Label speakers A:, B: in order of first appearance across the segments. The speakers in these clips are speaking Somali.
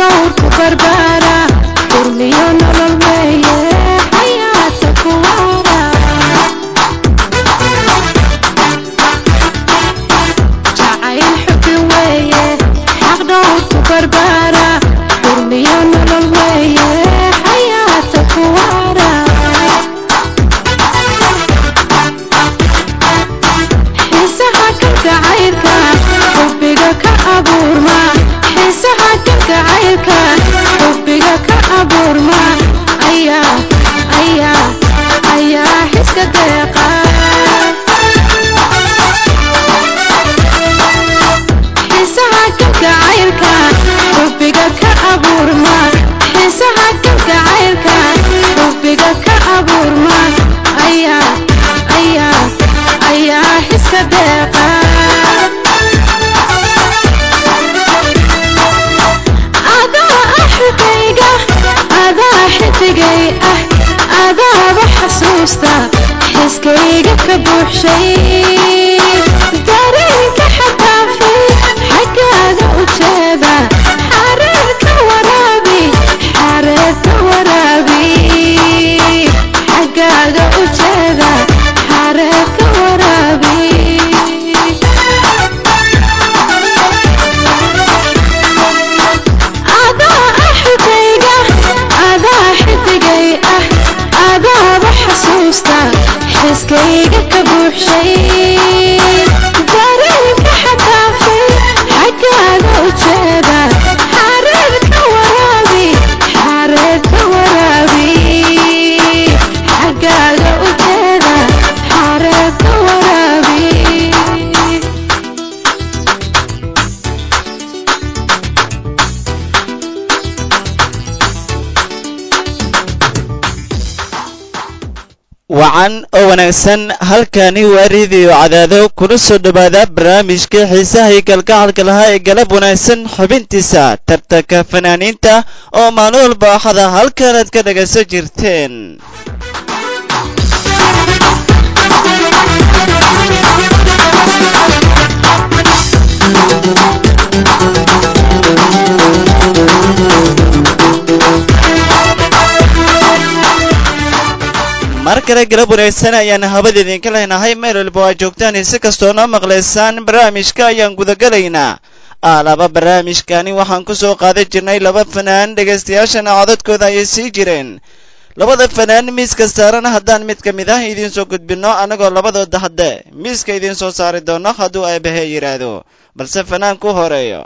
A: dhowrku barbaara durmiyo nolol weeye xayaata kuwaara jacayl xubi weeye xaq dhowrku barbaara durmiyo nolol weeye xayaata kuwaara xiisaha kalgacaylka xubbiga ka abuurma xiisaha kalgacaylka xubbiga ka abuurma ayaa ayaa ayaa xiska deeqa xiisaha kalgacaylka xubbiga ka abuurma xiisaha kalgacaylka xubbiga ka abuurma ayaa ayaa ayaa xiska deeqa adaa axigayga adaa xidigay ah adaaba xasuusta xiskayga ka buuxshay dareenka xadaafay xaggaaga u jeeda xareerka waraabi xareerka waraabi xaggaaga u jeeda xareerka waraabi adaa axigayga adaa xidigay ah adaaba xasuusta xiskayga ka buuxshay dareenka xadaafay xaggaaga u jeeda xareerka waraabi xareerka waraabi xaggaaga u jeeda xareerka waraabi
B: wacan oo wanaagsan halkani waa riidiyo cadaado kuna soo dhowaada barnaamijka xiisaha iyo kalgacalka lahaa ee galab wanaagsan xubintiisa tartanka fanaaniinta oo maalin walba axada halkanaad ka dhagaysan jirteen mar kale galab wanaagsan ayaan habada idinka lehnahay meel walba waa joogtaan si kastoo noo maqlaysaan barnaamijka ayaan gudagelaynaa aalaba barnaamijkani waxaan ku soo qaadan jirnay laba fanaan dhegaystayaashana codadkooda ayay sii jireen labada fanaan miiska saaran haddaan mid ka mid ah idiin soo gudbinno annagoo labadooda hadde miiska idiin soo saari doono hadduu aabahe yidhaahdo balse fanaan ku horeeyo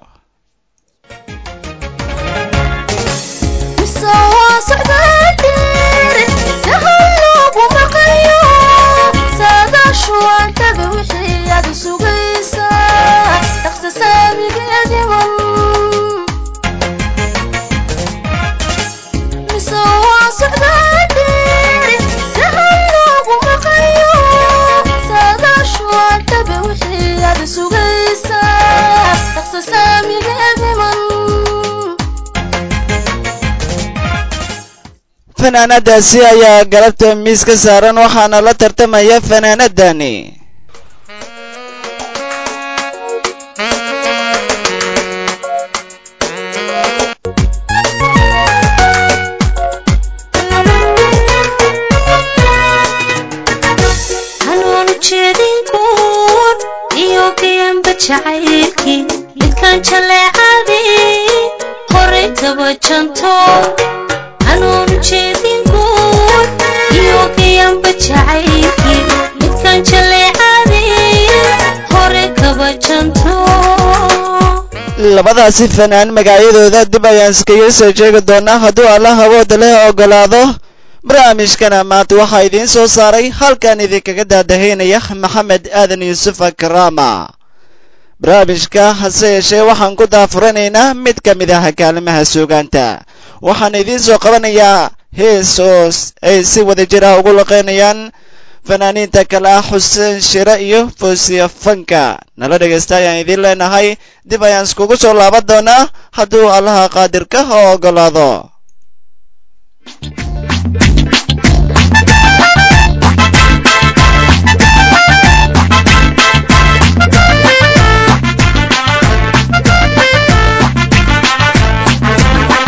B: fanaanadaasi ayaa galabta miis ka saaran waxaana la tartamaya fanaanadani
C: hanuunu jeedin guur iyo gayanba jacaylkii midkaan jaleecadii horay taba janto hanuunu jeedin guur iyo gayanba jacaylkii midkaan jaleecadii horay kaba janto
B: labadaasi fanaan magacyadooda dib ayaan iskaga soo sheegi doonaa hadduu alla hawooda leh ogolaado barnaamijkana maanta waxaa idiin soo saaray halkan idinkaga daadahaynaya maxamed aadan yuusuf akraama barnaamijka hase yeeshee waxaan ku daafuranaynaa mid ka mid ah kaalimaha suugaanta waxaan idiin soo qabanayaa hees oo ay si wada jir ah ugu laqaynayaan fanaaniinta kale ah xuseen shire iyo foosiya fanka nala dhegaysta ayaan idiin leenahay dib ayaan iskugu soo laaban doonaa hadduu allaha qaadirka oo ogolaado
C: Thank you.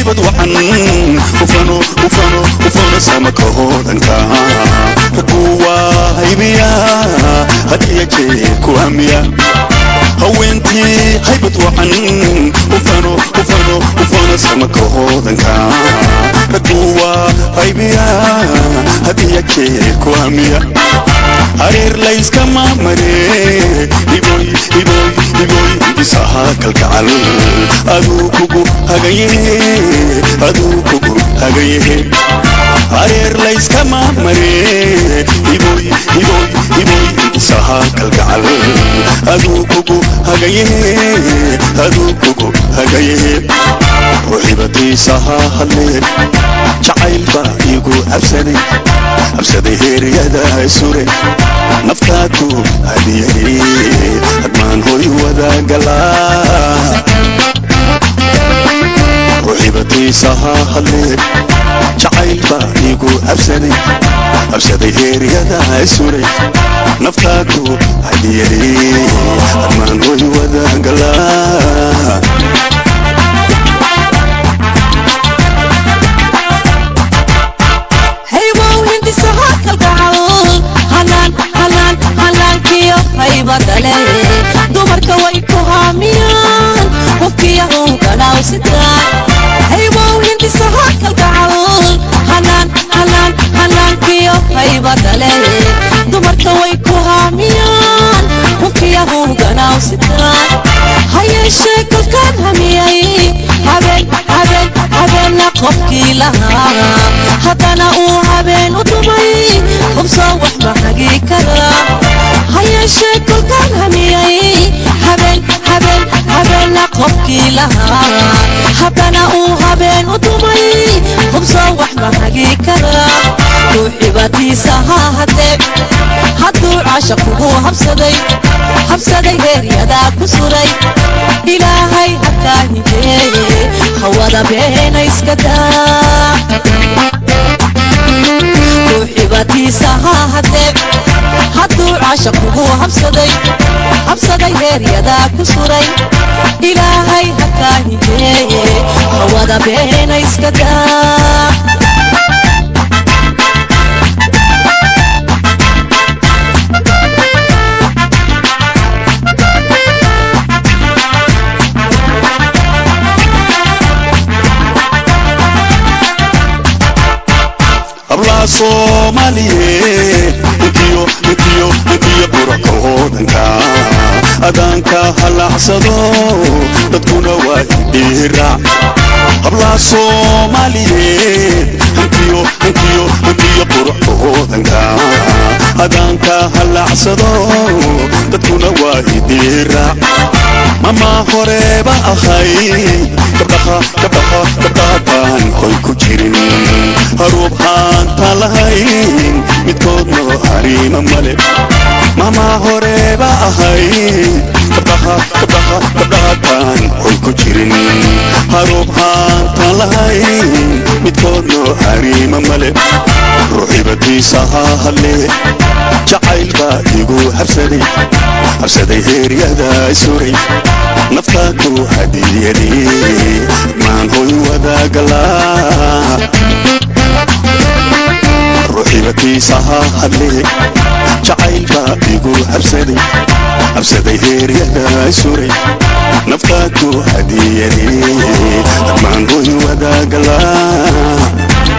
D: haybad wacan ufano ufano ufano samaka hoodanka raguwa haybiya hadiya jee ku hamiya haweentii haybad wacan ufano ufano ufano samaka hoodanka raguwa haybiya hadiya jee ku hamiya hareer layskama mare iboy iboy iboy isaha kalgacal aduu kugu hagaye aduu kugu hagaye hareer layskama mare iboy iboy iboy isaha kalgacal aduu kugu hagaye aduu kugu hagaye ruuxibatiisaha hadle jacayl baa igu cabsaday cabsaday heeryada sure naftaadu hadiyay hadmaan hoy wadagalaa ruuxibatiisaha hadle jacayl baa igu cabsaday cabsaday heeryada sure naftaadu hadiyay hadmaan hoy wadagalaa
C: haywow hindisaha kalgacal halaan halaan halaankiyo haybadale dumarka way ku haamiyaan hubkiyahu gadhaaw sitaan haywow hindisaha kalgacal halaan halaan halaankiyo haybadale dumarka way ku haamiyaan hubkiyahu gadhaaw sitaan hayeeshee kolkaan hamiyay habeen habeen habeenna qofkii lahaa haddana uu habeen u dumay hubsoo wax ma hagi kara hayeeshee kolkaan hamiyay habeen habeen habeenna qofkii lahaa haddana uu habeen u dumay hubsoo wax ma hagi kara ruuxibatiisa ha hadee hadduu caasha kugu habsaday habsaday heeryadaa ku suray ilaahay hakaa hijeeye hawada beena iska daa ruuxibatiisa ha hadee hadduu caasha kugu habsaday habsaday heeryadaa ku suray ilaahay hakaa hijeeye hawada beena iska daa
D: hablaha soomaaliyeed intiyo intiyo intiyo quraka hoodanka adaanka halacsado dadkuna waa idhiiraac hablaha soomaaliyeed intiyo intiyo intiyo quraka hoodanka adaanka halacsado dadkuna waa idhiiraac mama horeba ahay gabdhaha gabdhaha gabdhaha baan hoy ku jirin haruub haanta lahayn midkoodno hariima male mama horeba ahay gabdhaha gabdhaha gabdhaha baan hoy ku jirin haruub haanta lahayn midkoodno hariima male ruuxibatiisa ha hadle jacayl baa igu habsaday habsaday heeryada suray naftaadu hadiyadii maan hoy wadagalaa ruuxibatiisa ha hadle jacayl baa igu habsaday habsaday heeryada suray naftaadu hadiyadii maan hoy wadagalaa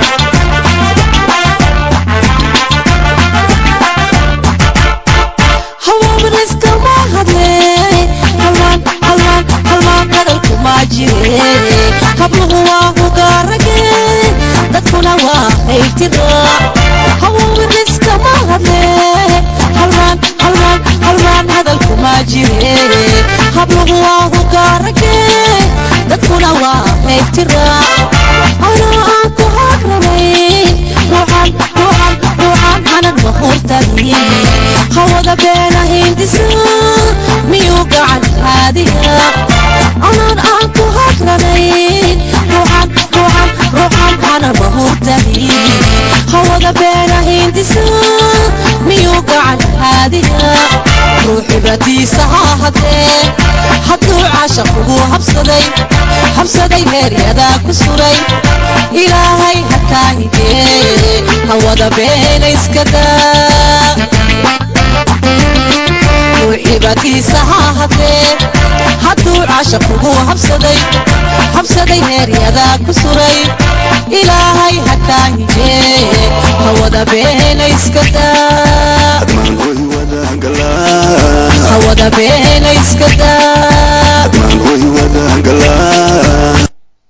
C: hawabaniskama hadle halmaan halmaan halmaan hadalku maa jire habluhu waa hugaarage dadkuna waa haytira hawabaniskama hadle halmaan halmaan halmaan hadalku maa jire habluhu waa hugaarage dadkuna waa haytira anaa aan ku hagranayn ruuxan ruuxan ruuxan hanan mahurtani hawada beena hindisa miyuu gacan haadiya anaan aan ku hagranayn ruuxan ruuxan ruuxan hana mahurtani hawada beena hindisa miyuu gacan haadiya ruuxibatiisa ha hadee hadduu caashaqugu habsaday habsaday heeryadaa ku suray ilaahay hakaa hidee hawada beena iska daa ruuxiibatiisa ha hadee hadduu caashaqugu habsaday habsaday heeryadaa ku suray ilaahay hakaa hidee hawada beena iska daa
D: admaan way wadaagalaan
C: hawada beena iska daa
D: admaan way wadaagalaan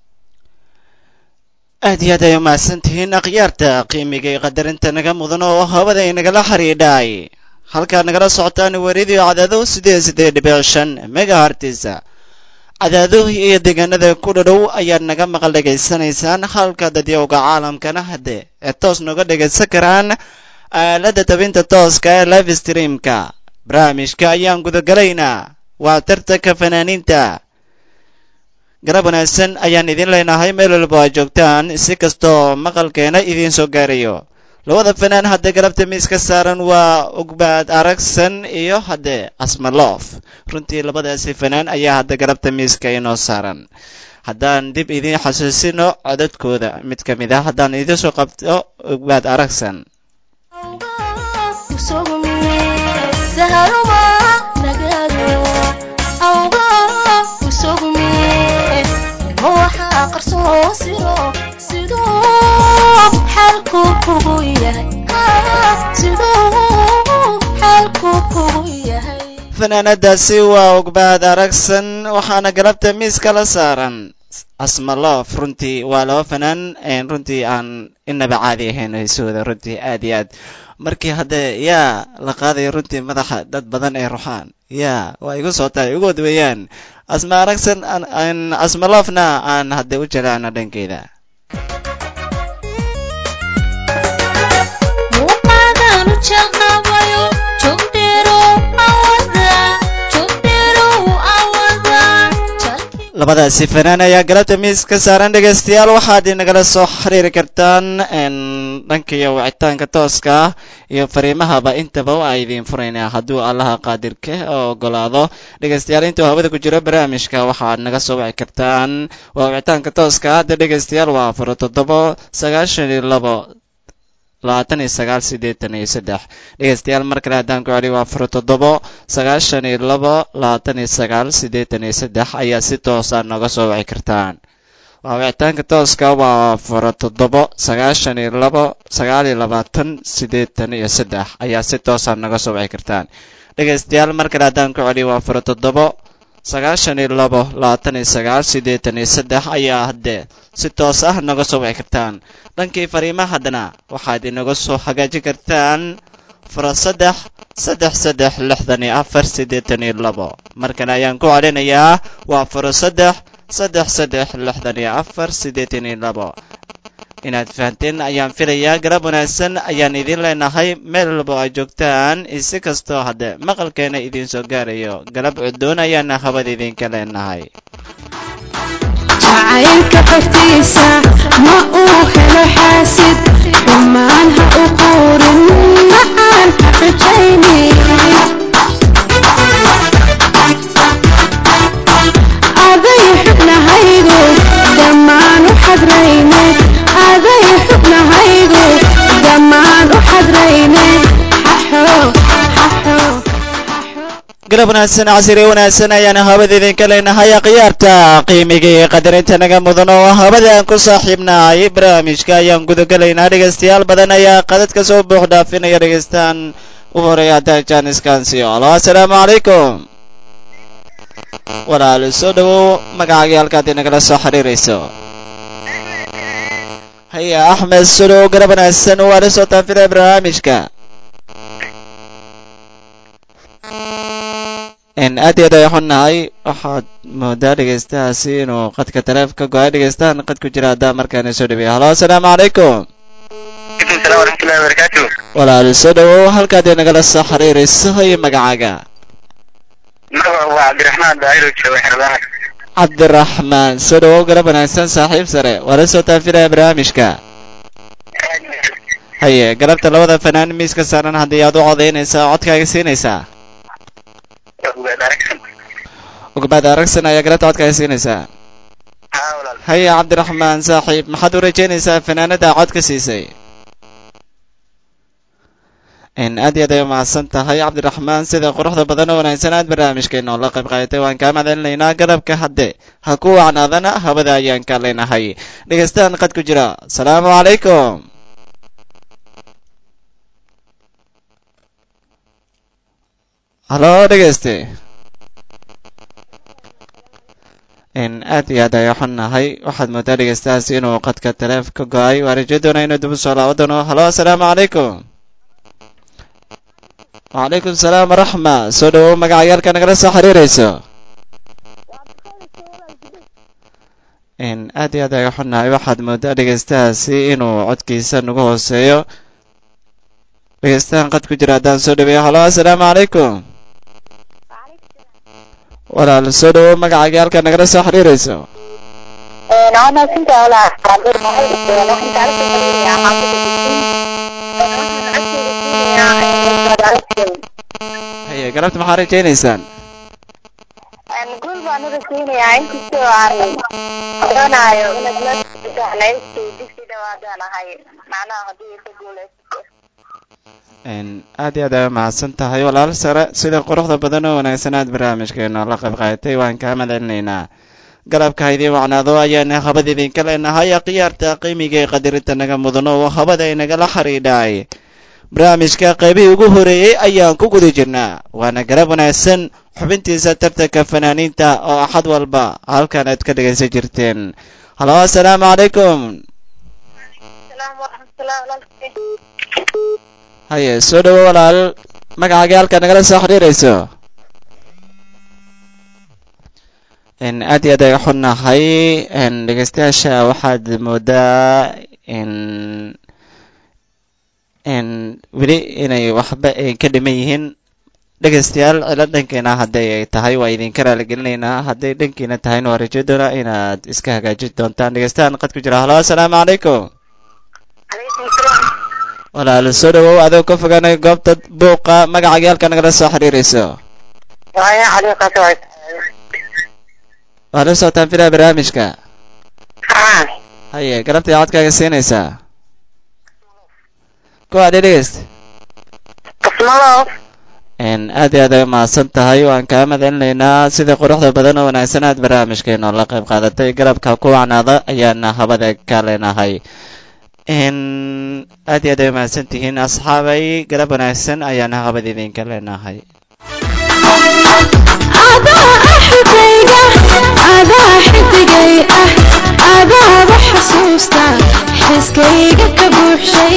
B: aad iyo aad ay umahadsan tihiin akhyaarta qiimiga iyo qadarinta naga mudan oo hawada inagala xidhiidhay halkaad nagala socotaan weridio cadaado sideed sideed dhibic shan megahartisa cadaado iyo deegaanada ku dhadhow ayaad naga maqal dhegaysanaysaan halka dadyowga caalamkana hadde ee toos nooga dhegaysan karaan aaladda tabinta tooska ee live streamka barnaamijka ayaan gudagalaynaa waa tartanka fanaaniinta garab wanaagsan ayaan idin leenahay meel walba aad joogtaan si kastoo maqalkeena idiin soo gaarayo labada fanaan hadda galabta miiska saaran waa ugbaad aragsan iyo hadde asmaloof runtii labadaasi fanaan ayaa hadda galabta miiska inoo saaran haddaan dib idiin xasuusino codadkooda mid ka mid ah haddaan idiin soo qabto ugbaad aragsan fanaanadaasi waa ugbaad aragsan waxaana galabta miiska la saaran asmaloof runtii waa laba fanaan runtii aan inaba caadi ahayn heesooda runtii aad iyo aad markii hadde yaa la qaadayo runtii madaxa dad badan ay ruxaan yaa waa igu soo tahay ugood weeyaan asma aragsan asmaloofna aan hadde u jelaana dhankeeda labadaasi fanaan ayaa galabta miis ka saaran dhegaystayaal waxaad inagala soo xiriiri kartaan dhankiyo wicitaanka tooska ah iyo fariimahaba intaba waa idiin furaynaa hadduu allaha qaadirka oo ogolaado dhegaystayaal intuu hawada ku jiro barnaamijka waxaad naga soo wici kartaan waa wicitaanka tooska hadda dhegaystayaal waa afar toddobo sagaashan iyo labo labaatan iyo sagaal siddeetan iyo saddex dhegaystayaal mar kale haddaan ku celiyo waa afar toddobo sagaashan iyo labo labaatan iyo sagaal siddeetan iyo saddex ayaa si toosa nooga soo wici kartaan waa wicitaanka tooska waa afar toddobo sagaashan iyo labo sagaal iyo labaatan siddeetan iyo saddex ayaa si toosa nooga soo wici kartaan dhegaystayaal mar kale haddaan ku celiyo waa afar toddobo sagaashan iyo labo labaatan iyo sagaal siddeetan iyo saddex ayaa haddee si toos ah nooga soo wici kartaan dhankii fariimaha haddana waxaad inaga soo hagaajin kartaan fara saddex saddex saddex lixdan iyo afar siddeetan iyo labo markan ayaan ku celinayaa waa fara saddex saddex saddex lixdan iyo afar siddeetan iyo labo inaad fahanteen ayaan filayaa garab wanaagsan ayaan idiin leenahay meel walba aad joogtaan isi kastoo hadde maqalkeena idiin soo gaarayo galab cudoon ayaana habada idinka leenahay
A: jacaylka qoftiisa ma uu helo xaasid xumaan ha u quurin macaan ha xujaynin aday xubnahaygu dhammaan u xadrayne aday xubnahaygu dhammaan u xadrayne xaxo xaxo
B: galab wanaagsan casiri wanaagsan ayaana habada idinka leenahay akhyaarta qiimiga iyo qadarinta naga mudan oo habadaan ku saaxiibnahay barnaamijka ayaan gudagalaynaa dhegaystayaal badan ayaa qadad ka soo buux dhaafinaya dhegaystaan u horeeya haddaan jaaniskansi alo assalaamu calaykum walaal soo dhowow magacaagii halkaad inagala soo xiriirayso haya axmed soo dhowow garab wanaagsan waa la soo taafilaya barnaamijka aad iyo aad ay xunnahay waxaad moodaa dhegaystahaasi inuu qadka taleefka go-ay dhegaystahan qad ku jira haddaa markaana soo dhaweeya halo assalaamu calaykum
E: salam waraxmatullahi wabarakaatu
B: walaal soo dhowow halkaad inagala soo xiriirayso iyo magacaaga
E: magaca waa cabdiraxmaan daahiro jooga xeradaha
B: cabdiraxmaan soo dhowow garab wanaagsan saaxiib sare waa la soo taafilaya barnaamijka haye galabta labada fanaan miiska saaran haddii aad u codaynaysaa codkaaga siinaysaa ugbaad aragsan ayaa galabta codkaaga siinaysaa
E: haa walaal
B: haya cabdiraxmaan saaxiib maxaad u rajaynaysaa fanaanada cod ka siisay in aad iyo aad ay umahadsan tahay cabdiraxmaan sida quruxda badan oo wanaagsan aad barnaamijkeena oo la qayb qaadatay waan kaa mahadcelinaynaa garabka hadde ha ku wacnaadana hawada ayaan ka leenahay dhegeystaan qad ku jira asalaamu calaykum halo dhegeyste in aad iyo aad ay xunnahay waxaad moodaa dhegeystahaas inuu qadka taleef ka go-ay waa rajo doona inuu dib u soo laabo doono halo asalaamu calaykum wacalaykum salaam waraxma soo dhawow magacayaalka nagala soo xiriirayso in aad iyo aad ay xunnahay waxaad moodaa dhegeystahaasi inuu codkiisa nagu hooseeyo dhegeystahan qad ku jira haddaan soo dhaweeyo halo asalaamu calaykum walaal soo dhawow magacaaga halka nagala soo xiriirayso haye galabta maxaa rajaynaysaan
F: guul baan u rajaynayaa inkastoo aan odhanayo inaad la jeclaysto digsi dhawaadaan ahay macnaha haddii ka guulaysato
B: n aad iyo aad ay umahadsan tahay walaal sare sida quruxda badan oo wanaagsan aad barnaamijkeena la qayb qaadatay waan kaa madcelinaynaa galabka ha idiin wacnaado ayaana habada idinka leenahay khiyaarta qiimiga ee qadarinta naga mudano oo habada inagala xidhiidhay barnaamijka qaybihii ugu horeeyey ayaan ku guda jirnaa waana garab wanaagsan xubintiisa tartanka fanaaniinta oo axad walba halkan aad ka dhegaysan jirteen halo assalaamu calaykum
F: salaam waraxmatullahi walaalkay
B: haye soo dhawo walaal magacaaga halka nagala soo xiriirayso n aad iyo aad ay xunnahay n dhegeystayaasha waxaad moodaa n n weli inay waxba ay ka dhiman yihiin dhegeystayaal cilo dhankeena hadday ay tahay waa idinka raaligelinaynaa hadday dhankiina tahayna waa rajo doona inaad iska hagaajin doontaan dhegeystahan qad ku jira halo assalaamu calaykum
F: calaykum salaam
B: walaal soo dhawow adoo ka fogaanay goobta buuqa magacaaga halka nagala soo xiriirayso
F: waaya caliiqaas waay
B: waa la socotaan filaa barnaamijka
F: haa
B: haye galabta iyo codkaaga siinaysaa kuwa dhegeyst
F: kasmalo
B: n aad iyo aad ay umahadsan tahay waan kaa madcelinaynaa sida quruxda badan oo wanaagsan aad barnaamijkeena oo la qayb qaadatay garabka ku wacnaada ayaana habada ka leenahay n aad iyo aad ay umahadsan tihiin asxaabay garab wanaagsan ayaana habada idinka leenahay
A: adaa axigayga adaa xidigay ah adaaba xasuusta xiskayga ka buuxshay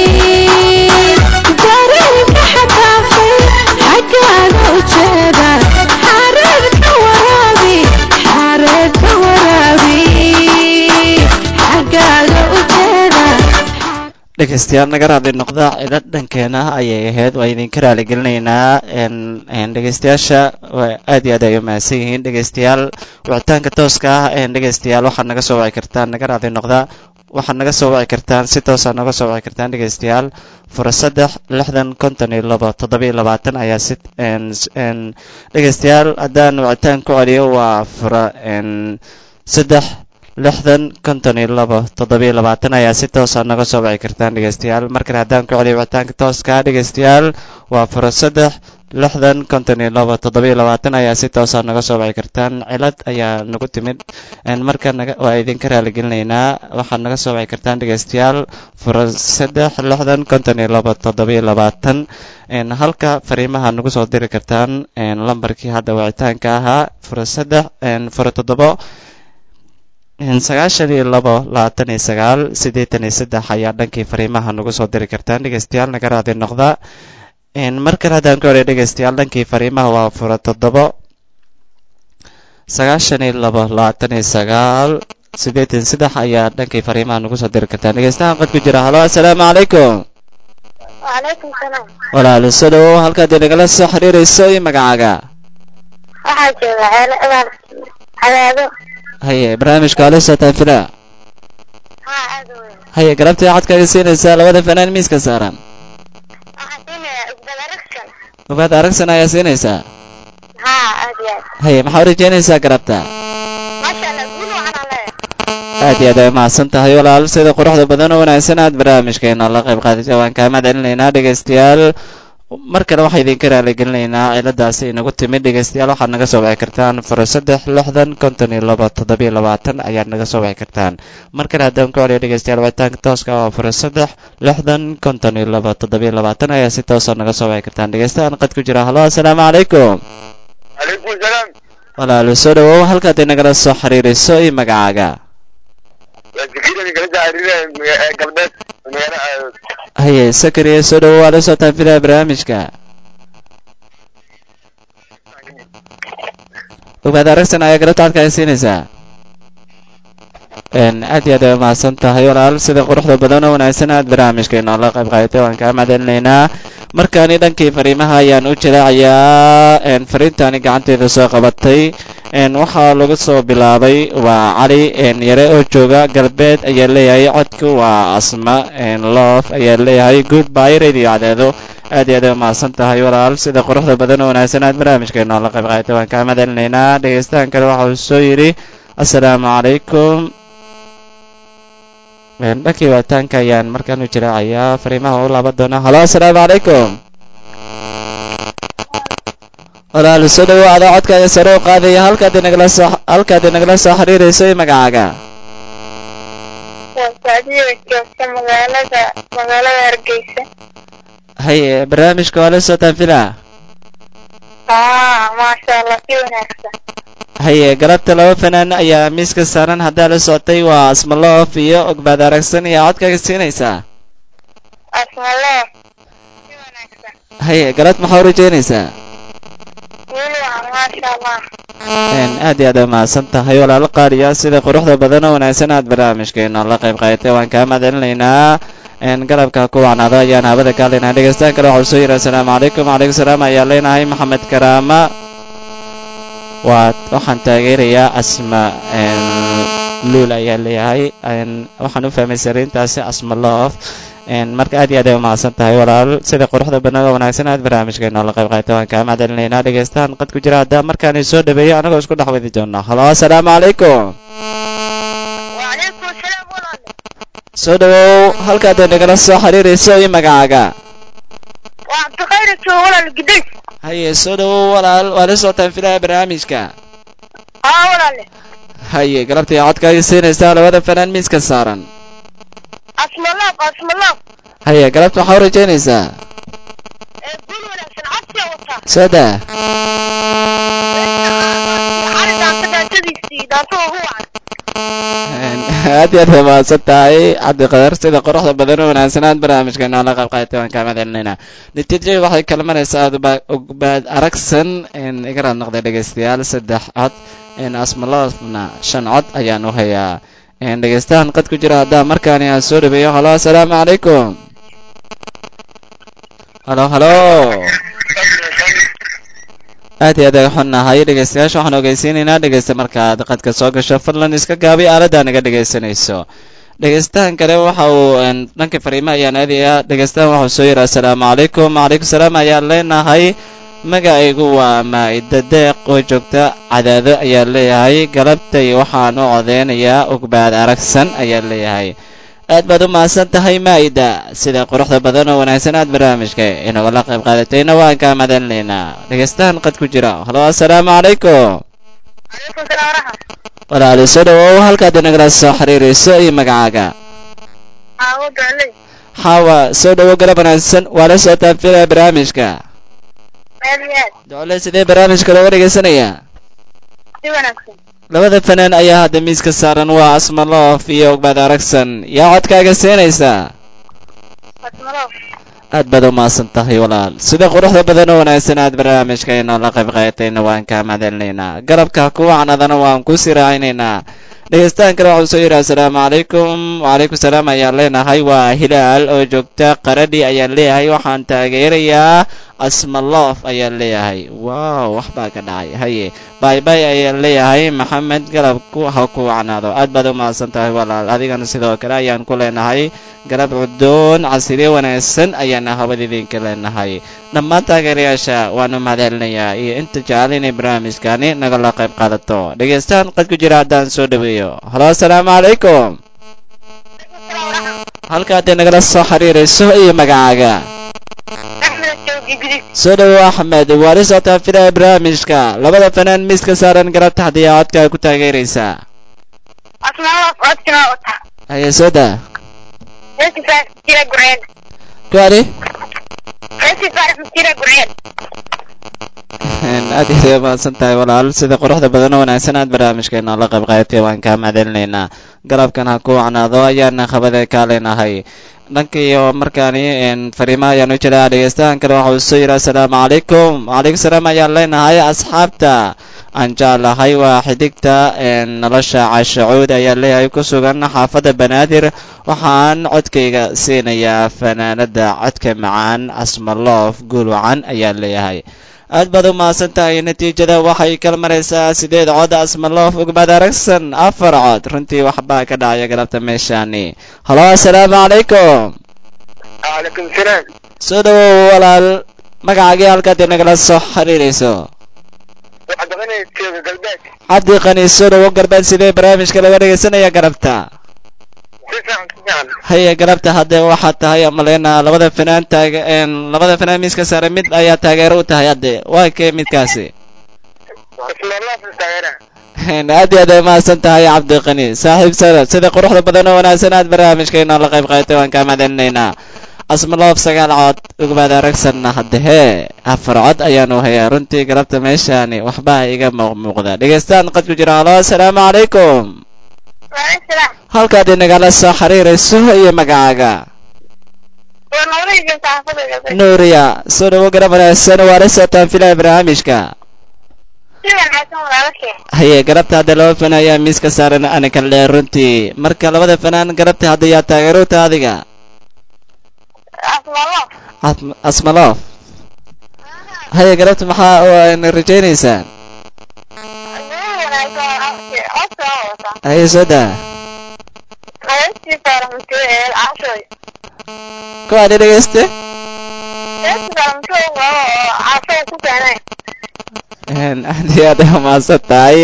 A: dareenka xadaafay xaggaaga ujeeda xareed ka waraabi xareed ka waraabi xaggaaga ujeeda
B: dhegeystayaal naga raali noqda cilo dhankeena ayay ahayd waa idinka raaligelinaynaa n n dhegeystayaasha waa aad iyo aad ay umahadsan yihiin dhegeystayaal wicitaanka tooska ah n dhegeystayaal waxaad naga soo wici kartaan naga raali noqda waxaad naga soo wici kartaan si toosa naga soo wici kartaan dhegeystayaal fura saddex lixdan konton iyo labo toddoba iyo labaatan ayaa si n n dhegeystayaal haddaan wicitaan ku celiyo waa fura n saddex lixdan konton iyo labo toddoba iyo labaatan ayaa si toosa naga soo wici kartaan dhegeystayaal markale haddaan ku celiyo wicitaanka tooska dhegeystayaal waa fura saddex lixdan konton iyo labo toddoba iyo labaatan ayaa si toosa naga soo wici kartaan cilad ayaa nagu timid marka naga waa idinka raaligelinaynaa waxaad naga soo wici kartaan dhegeystayaal fura saddex lixdan konton iyo labo toddoba iyo labaatan halka fariimaha nagu soo diri kartaan lambarkii hadda wicitaanka ahaa fura saddex fura toddobo sagaashan iyo labo labaatan iyo sagaal siddeetan iyo saddex ayaa dhankii fariimaha nagu soo diri kartaan dhegeystayaal naga raadi noqda mar kale haddaan ku horey dhegeystayaal dhankii fariimaha waa fura toddobo sagaashan iyo labo labaatan iyo sagaal siddeetan saddex ayaa dhankii fariimaha nagu soo diri kartaan dhegeystahan qad ku jira halo assalaamu calaykum
F: wacalaykum salaam
B: walaal soo dhawow halkaad inagala soo xiriirayso iyo magacaaga
F: waxaa jooga ceelo abaal cadaado
B: haye barnaamijka ala socotaan filaa
F: haa aad u weyn
B: haye galabtii codkaaga siinaysaa labada fanaan miiska saaran
F: waxaan siinayaa isbad aragsan
B: ubaad aragsan ayaa siinaysaa
F: haa aad u iyo aad
B: haye maxaa u rajeynaysaa garabta
F: maasha allah guul waxaan leeyahay
B: aad iyo aad ay mahadsan tahay walaal sida quruxda badan oo wanaagsan aad barnaamijkeena la qayb qaadatay waan kaa mahad celinaynaa dhegaystayaal mar kale waxaa idinka raaligelinaynaa ciladaasi inagu timid dhegaystayaal waxaad naga soo wici kartaan faro saddex lixdan konton iyo laba toddobiyo labaatan ayaad naga soo wici kartaan mar kale haddaan ku celiyo dhegaystayaal wicitaanka tooska oo faro saddex lixdan konton iyo laba toddobiyo labaatan ayaa si toosa naga soo wici kartaan dhegaystayaal qad ku jira halo assalaamu calaykum
E: calaykum salaam
B: walaalo soo dhawow halkaad inagala soo xiriiriso iyo magacaaga
E: waa zakariya kala jaariire galbeed magaalo
B: haye sakariya soo dhawow waa la socotaan filaha barnaamijka ogaad aragsan ayaa galabta codka ay siinaysaa aad iyo aad ay umahadsan tahay walaal sida quruxda badan oo wanaagsan aad barnaamijkeena la qayb qaadatay waan kaa mahadcelinaynaa markaani dhankii fariimaha ayaan u jilaacayaa fariintaani gacanteeda soo qabatay waxaa lagu soo bilaabay waa cali yare oo jooga galbeed ayaa leeyahay codku waa asma loof ayaa leeyahay goodby radio cadeedo aad iyo aad ay umahadsan tahay walaal sida quruxda badan oo wanaagsan aad barnaamijkeena la qayb qaadatay waan kaa mahadcelinaynaa dhegaystahan kale waxa uu soo yidhi assalaamu calaykum dhankii waataanka ayaan markaan u jiraacayaa fariimaha u laaban doonaa halo assalaamu calaykum walaal soo dhawaada codka ayaa sare u qaadaya halkaad inagala soo halkaad inagala soo xiriirayso iyo magacaaga
F: waa saadiyo joogta magaalada magaalada hargeysa
B: haye barnaamijka waa la socotaan filaa
F: haa maasha allah si wanaagsan
B: haye galabta laba fanaan ayaa miiska saaran haddaa la socotay waa asmaloof iyo ogbaad aragsan iyo codkaaga siinaysaa
F: asmaloo si wanaagsan
B: haye galad maxaa u rajeynaysaa
F: guul waxaan maasha allah
B: aad iyo aad ay mahadsan tahay walaalo qaaliya sida quruxda badan oo wanaagsan aad barnaamijkeena la qayb qaadatay waan kaa mahadcelinaynaa galabka ku wacnaado ayaan habada ka hadlaynaa dhegeystaan kale waxau soo yidhi assalaamu calaykum wacalaykum salaam ayaa leenahay maxamed karaama waa waxaan taageerayaa asma luul ayaa leeyahay waxaan u fahmay sariintaasi asma loof marka aad iyo aad ay umahadsan tahay walaal sida quruxda badan oo wanaagsan aad barnaamijkeena la qayb qaatay waan kaa mahadcelinaynaa dhegeystaan qad ku jira haddaa markaani soo dhaweeyo anagoo isku dhex wadi doona halo assalaamu calaykum
F: wacalaykum asalaam walaale
B: soo dhawow halkaad nagala soo xiriirayso iyo magacaaga
F: waa cabdikhayr joogo walaal gidays
B: haye soo dhawow walaal waa la socotaan filaha barnaamijka
F: haa walaale
B: haye galabtii codkaaga siinaysaa labada fanaan miiska saaran
F: asmaloof asmaloof
B: haye galabta waxaa u rajeynaysaa
F: ee guul wanaagsan codsiya wataa
B: soo daa
F: xari daanta daantadiisii daanta ugu wacan
B: aad iyo aad bay mahadsan tahay cabdiqadar sida quruxda badan oo wanaagsan aad barnaamijkeena la qayb qaadatay waan kaa mahadcelinaynaa natiijada waxay kala maraysaa ogbaad aragsan iga raad noqday dhegaystayaal saddex cod asmaloofna shan cod ayaan u hayaa dhegaystahan qad ku jira haddaa markaani aan soo dhaweeyo halo assalaamu calaykum halo halo aad iyo aad ay xunnahay dhegaystayaasha waxaan ogeysiinaynaa dhegaysta markaad qadka soo gasho fadlan iska gaabi aaladdaa naga dhegaysanayso dhegaystahan kale waxa uu dhanka fariimo ayaan aadayaa dhegaystahan waxau soo yidhi assalaamu calaykum wacalaykum salaam ayaan leenahay magacaygu waa maa'ida deeq oo joogta cadaado ayaa leeyahay galabtay waxaan u codeynayaa ogbaad aragsan ayaa leeyahay aad baad u mahadsan tahay maa'ida sida quruxda badan oo wanaagsan aad barnaamijka inagula qayb qaadatayna waan kaa madalinaynaa dhegaystahan qad ku jira halo assalaamu calaykum
F: calaykum salaam waraxmat
B: walaali soo dhawow halkaad inagala soo xiriirayso iyo magacaaga
F: xaawo docley
B: xaawa soo dhawow galab wanaagsan waa la socotaan filaya barnaamijka
F: aad iyo aad
B: docle sidee barnaamijka looga dhegaysanayaa
F: si wanaagsan
B: labada fanaan ayaa hadda miiska saaran waa asmaloof iyo ogbaad aragsan yaa codkaaga siinaysaa
F: asmaloof
B: aad baad u mahadsan tahay walaal sida quruxda badan oo wanaagsan aad barnaamijkayna la qayb qaadatayna waan kaa mahadcelinaynaa garabka kuwacanadana waan ku sii raacinaynaa dhegaystahan kale waxuu soo yidhi assalaamu calaykum wacalaykum salaam ayaan leenahay waa hilaal oo joogta qaradhi ayaan leeyahay waxaan taageerayaa asmaloof ayaa leeyahay waaw waxbaa ka dhacay haye baybay ayaa leeyahay maxamed galabku ha ku wacnaado aad baad u mahadsan tahay walaal adigana sidoo kale ayaan ku leenahay galab cudoon casiriye wanaagsan ayaana habad idinka leenahay dhammaan taageerayaasha waanu mahadcelinayaa iyo inta jecel inay barnaamijkani nagala qayb qaadato dhegeystaan qad ku jira haddaan soo dhaweeyo halo asalaamu calaykum halkaadee nagala soo xiriirayso iyo magacaaga
F: axmed joogi gudub
B: soo dhawow axmed waali socotaa filaha barnaamijka labada fanaan miiska saaran garab taxdiya codkaa ku taageeraysaa
F: asmaaloof codkina wata
B: haye soo daa
F: festival jira gurceel
B: kuwaani
F: festival jira gurceel
B: aad iyo mahadsan tahay walaal sida quruxda badan oo wanaagsan aad barnaamijkeena la qayb qaatay waan kaa mahadcelinaynaa galabkan ha ku wacnaado ayaana khabada kaa leenahay dhanka iyo markaani fariimaha ayaan u jiraa dhegeystahan kale waxa uu soo yidhi assalaamu calaykum wacalaykum salaam ayaan leenahay asxaabta aan jeclahay waa xidigta nolosha cashacuud ayaa leeyahay ku sugan xaafadda banaadir waxaan codkayga siinayaa fanaanada codka macaan asmaloof guul wacan ayaa leeyahay aad baad u mahadsan tahay natiijada waxay kala maraysaa sideed cod asmaloof ugmad aragsan afar cod runtii waxbaa ka dhacaya galabta meeshaani halo assalaamu calaykum
E: calaykum salaam
B: soo dhawow walaal magacaagii halkaad inagala soo xiriirayso
E: waxaad doqonaysa jooga galbeed
B: cabdi qani soo dhawow galbeed sidee barnaamijka laga dhegaysanaya galabta
E: si fiican si fiican
B: haye galabta haddee waxaad tahay maleyna labada fanaan taag labada fanaan miiska saaray mid ayaa taageero u tahay hadde waa kee midkaasi
E: asmaaloof taageera
B: aad iyo aad ay mahadsan tahay cabdiqani saaxiib sanad sida quruxda badan oo wanaagsan aad barnaamijkeena la qayb qaatay waan kaa mahadcelinaynaa asmaloof sagaal cod ugmaad aragsanna hadde hee afar cod ayaanu hayaa runtii galabta meeshaani waxbaa iga muuqmuuqda dhegeystaan qad ku jira halo assalaamu calaykum
F: waaleykum salaam
B: halkaad inagala soo xiriirayso iyo magacaaga
F: waa noolahaysa saxaafada galbeed
B: nuuriya soo dhawo garab wanaagsan waa la socotaan filaha barnaamijka
F: si wanaagsan walaalashee
B: haye garabta hadda laba fanaan ayaa miiska saaran ana kala dheer runtii marka labada fanaan garabta hadda yaa taageerota adiga
F: asmaaloof
B: Asm- asmaloof haye garabta maxaa oo rajaynaysaan
F: guul wanaagsan codka wata
B: haye soo daa
F: festival muteel cashoy
B: kuwaani dhegeyste
F: festival muteel oo cashoy ku keenay
B: aad iyo aad ay umahadsan tahay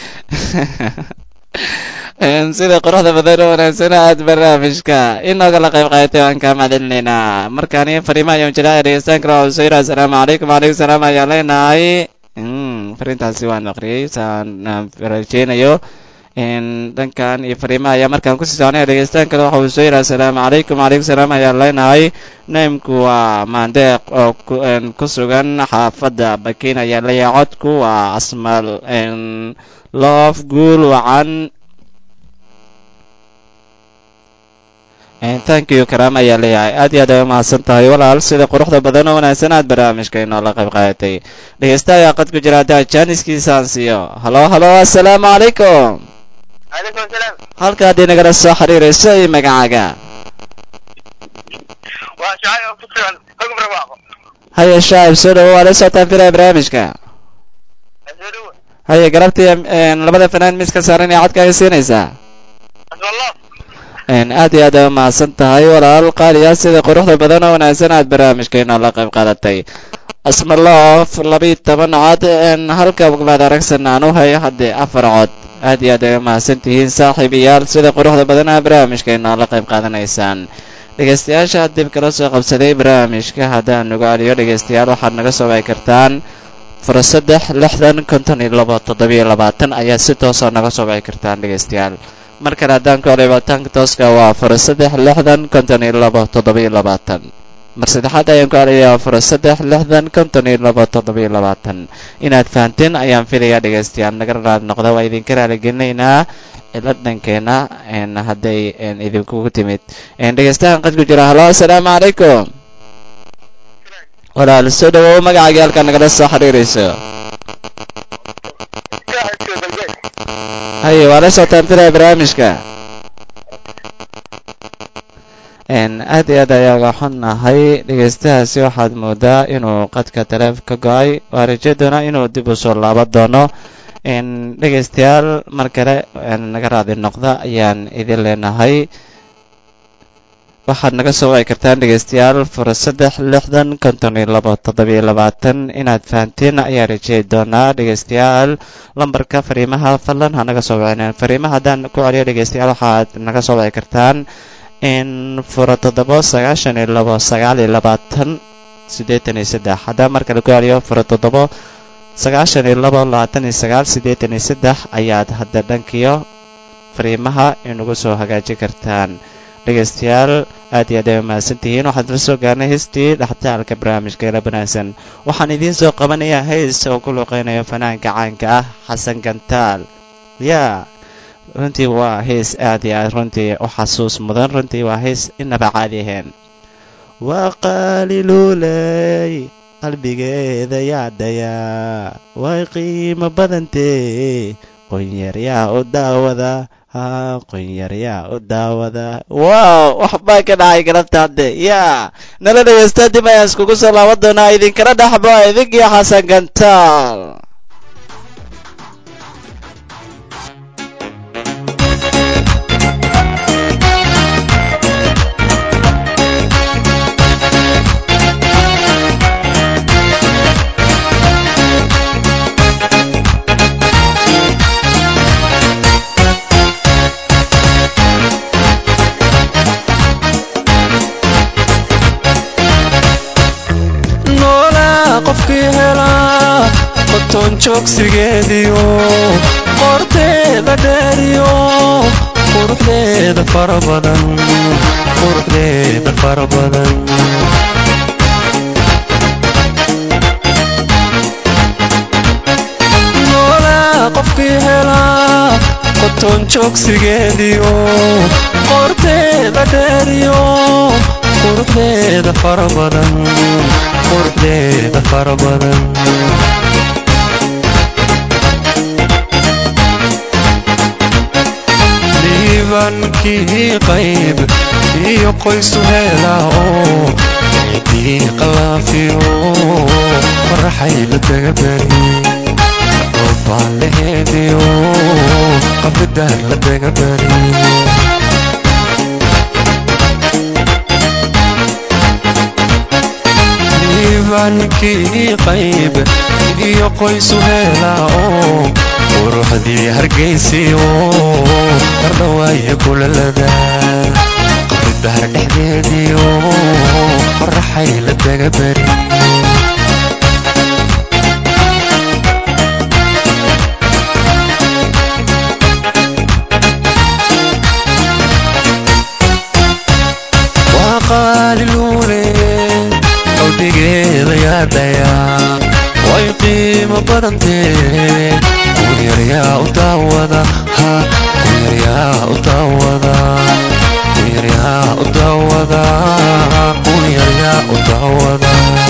B: sida quruxda badan oo wanaagsan aad barnaamijka inagala qayb qaadatay waan kaa mahadcelinaynaa markaani fariimaha ayaan jiraa dhegeystaan kale waxaa soo yidhi assalaamu calaykum wacalaykum salaam ayaan leenahay fariintaasi waan aqriyey saan rajeynayo dhankan iyo fariimaha ayaa markaan kusii soconaya dhegeystaan kale waxa uu soo yidhi assalaamu calaykum wacalaykum salaam ayaan leenahay naimku waa maandeeq oo ku- een, ku sugan xaafadda bakiin ayaa leeyahay codku waa asmal loof guul wacan thank you karaam ayaa leeyahay aad iyo aad ay umahadsan tahay walaal sida quruxda badan oo wanaagsan aad barnaamijka inoo la qayb qaadatay dhegeysta ayaa qad ku jira haddaa jaaniskiisaan siiyo halo halo assalaamu calaykum
E: calaykum salaam
B: halkaad inagala soo xiriirayso iyo magacaaga
E: waa shacay oo ku sugan hogum rabaaqo
B: haye shaacib soo dhawo waa la socotaan filaya barnaamijka
E: soo dhawo
B: haye galabtii een, labada fanaan miiska saaran ee codkaaga siinaysaa
E: asmaaloof
B: een, aad iyo aad ay umahadsan tahay walaal qaaliya sida quruxda badan oo wanaagsan aad barnaamijkeena la qayb qaadatay asmaloof labiiyo toban cod een, halka ugmaad aragsan aan u hayo haddee afar cod aad iyo aad ay umahadsan tihiin saaxiibayaal sida quruxda badan aa barnaamijkeena la qayb qaadanaysaan dhegeystayaasha dib kala soo qabsaday barnaamijka haddaan nugu celiyo dhegeystayaal waxaad naga soo waay kartaan fura saddex lixdan konton iyo labo toddobiyo labaatan ayaa si toosa naga soo waay kartaan dhegeystayaal mar kale haddaan ku celiyo wataanka tooska waa fura saddex lixdan konton iyo labo toddobiyo labaatan mar saddexaad ayaan ku celiyaa fura saddex lixdan konton iyo labo toddobiyo labaatan inaad fahanteen ayaan filayaa dhegeystayaal naga raad noqda waa idinka raaligelinaynaa cilad dhankeena een, hadday een, idinkugu timid een, dhegeystahan qad ku jira halo assalaamu calaykum walaal soo dhawow magacaagii halkaa nagala soo xiriirayso
E: shacay jooga galbeed
B: haye waa la socotaan filaya barnaamijka aad iyo aad ayaaga xunnahay dhegeystahaasi waxaad moodaa inuu qadka taleef ka go-ay waa raje doonaa inuu dib u soo laaban doono dhegeystayaal mar kale naga raadi noqda ayaan idin leenahay waxaad naga soo wici kartaan dhegeystayaal fura saddex lixdan konton iyo labo toddobiyo labaatan inaad fahanteen ayaa rajey doonaa dhegeystayaal lambarka fariimaha fadlan ha naga soo wicinen fariimaha haddaan ku celiyo dhegeystayaal waxaad naga soo wici kartaan in fura toddobo sagaashan iyo labo sagaal iyo labaatan siddeetan iyo saddex haddaan mar kale ku celiyo fura toddobo sagaashan iyo labo labaatan iyo sagaal siddeetan iyo saddex ayaad hadda dhankiyo fariimaha inagu soo hagaajin kartaan dhegeystayaal aad iyo aad ay mahadsan tihiin waxaad la soo gaarnay heystii dhextaalka barnaamijka ila banaagsan waxaan idiin soo qabanayaa heys oo ku luuqeynayo fanaanka caanka ah xasan gantaal yaa runtii waa heys aad iyo aad runtii u xasuus mudan runtii waa heys inaba caadi ahayn waa qaaliluuley qalbigeeda yaadhayaa way qiimo badantee qonyaryaa u daawada qonyaryaa u daawada wow waxbaa ka dhacay galabta hadde yaa nala dhegeysta dib ayaan iskugu soo laaban doonaa idinkala dhaxbo idinkii xasan gantaal
G: qofkii helaa qotoon joogsigeediyo qorteeda dheeriyo quruxdeeda fara badan quruxdeeda fara badan noolaa qofkii helaa qotoon joogsigeediyo qorteeda dheeriyo quruxdeeda fara badan quruxdeeda fara badan diibankii qayb iyo qoysu heelaa oo ciidii qalaafiyo faraxay la daga bari roobaan laheediyo qabidaar la daga bari diibankii qayb iyo qoysu heelaa oo quruxdii hargaysiyo hardhawaaye kulalada qabridaar dhexdeediyo faraxay la daga bari waa qaaliluule qalbigeeda yaadhayaa way qiimo badantee kunyaryaa u daawada ha kunyaryaa u daawada kunyaryaa u daawada kunyaryaa u daawada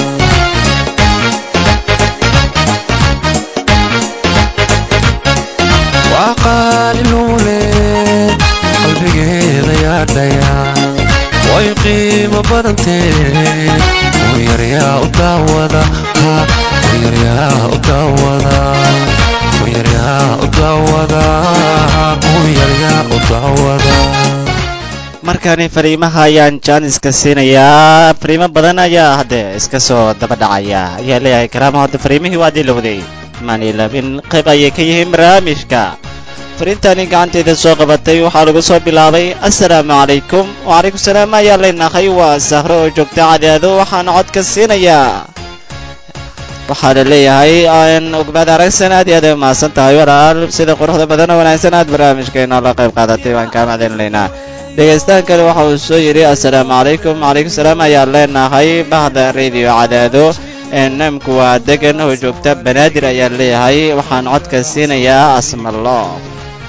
G: waa qaaliluule qalbigeeda yaadhayaa way qiimo badantee kunyaryaa u daawada ha kunyaryaa u daawada kunyaryaa u daawada kunyaryaa u daawada
B: markani fariimaha ayaan jaaniska siinayaa fariimo badan ayaa hadde iska soo daba dhacaya ayaa leeyahay karaama hadda fariimihii waa dilowday maanilaabin qayb ayay ka yihiin barnaamijka fariintani gacanteeda soo qabatay waxaa lagu soo bilaabay assalaamu calaykum wacalaykum salaam ayaa leenahay waa sahro oo joogta cadaado waxaana codka siinayaa waxaa la leeyahay ogmaad aragsan aad iyo aad ay umahadsan tahay walaal sida quruxda badan oo wanaagsan aad barnaamijkeena la qayb qaadatay waan kaa macdinlaynaa dhegaystaan kale waxa uu soo yidhi assalaamu calaykum wacalaykum salaam ayaa leenahay bahda radio cadaado namku waa degan oo joogta banaadir ayaa leeyahay waxaan codka siinayaa asmaloof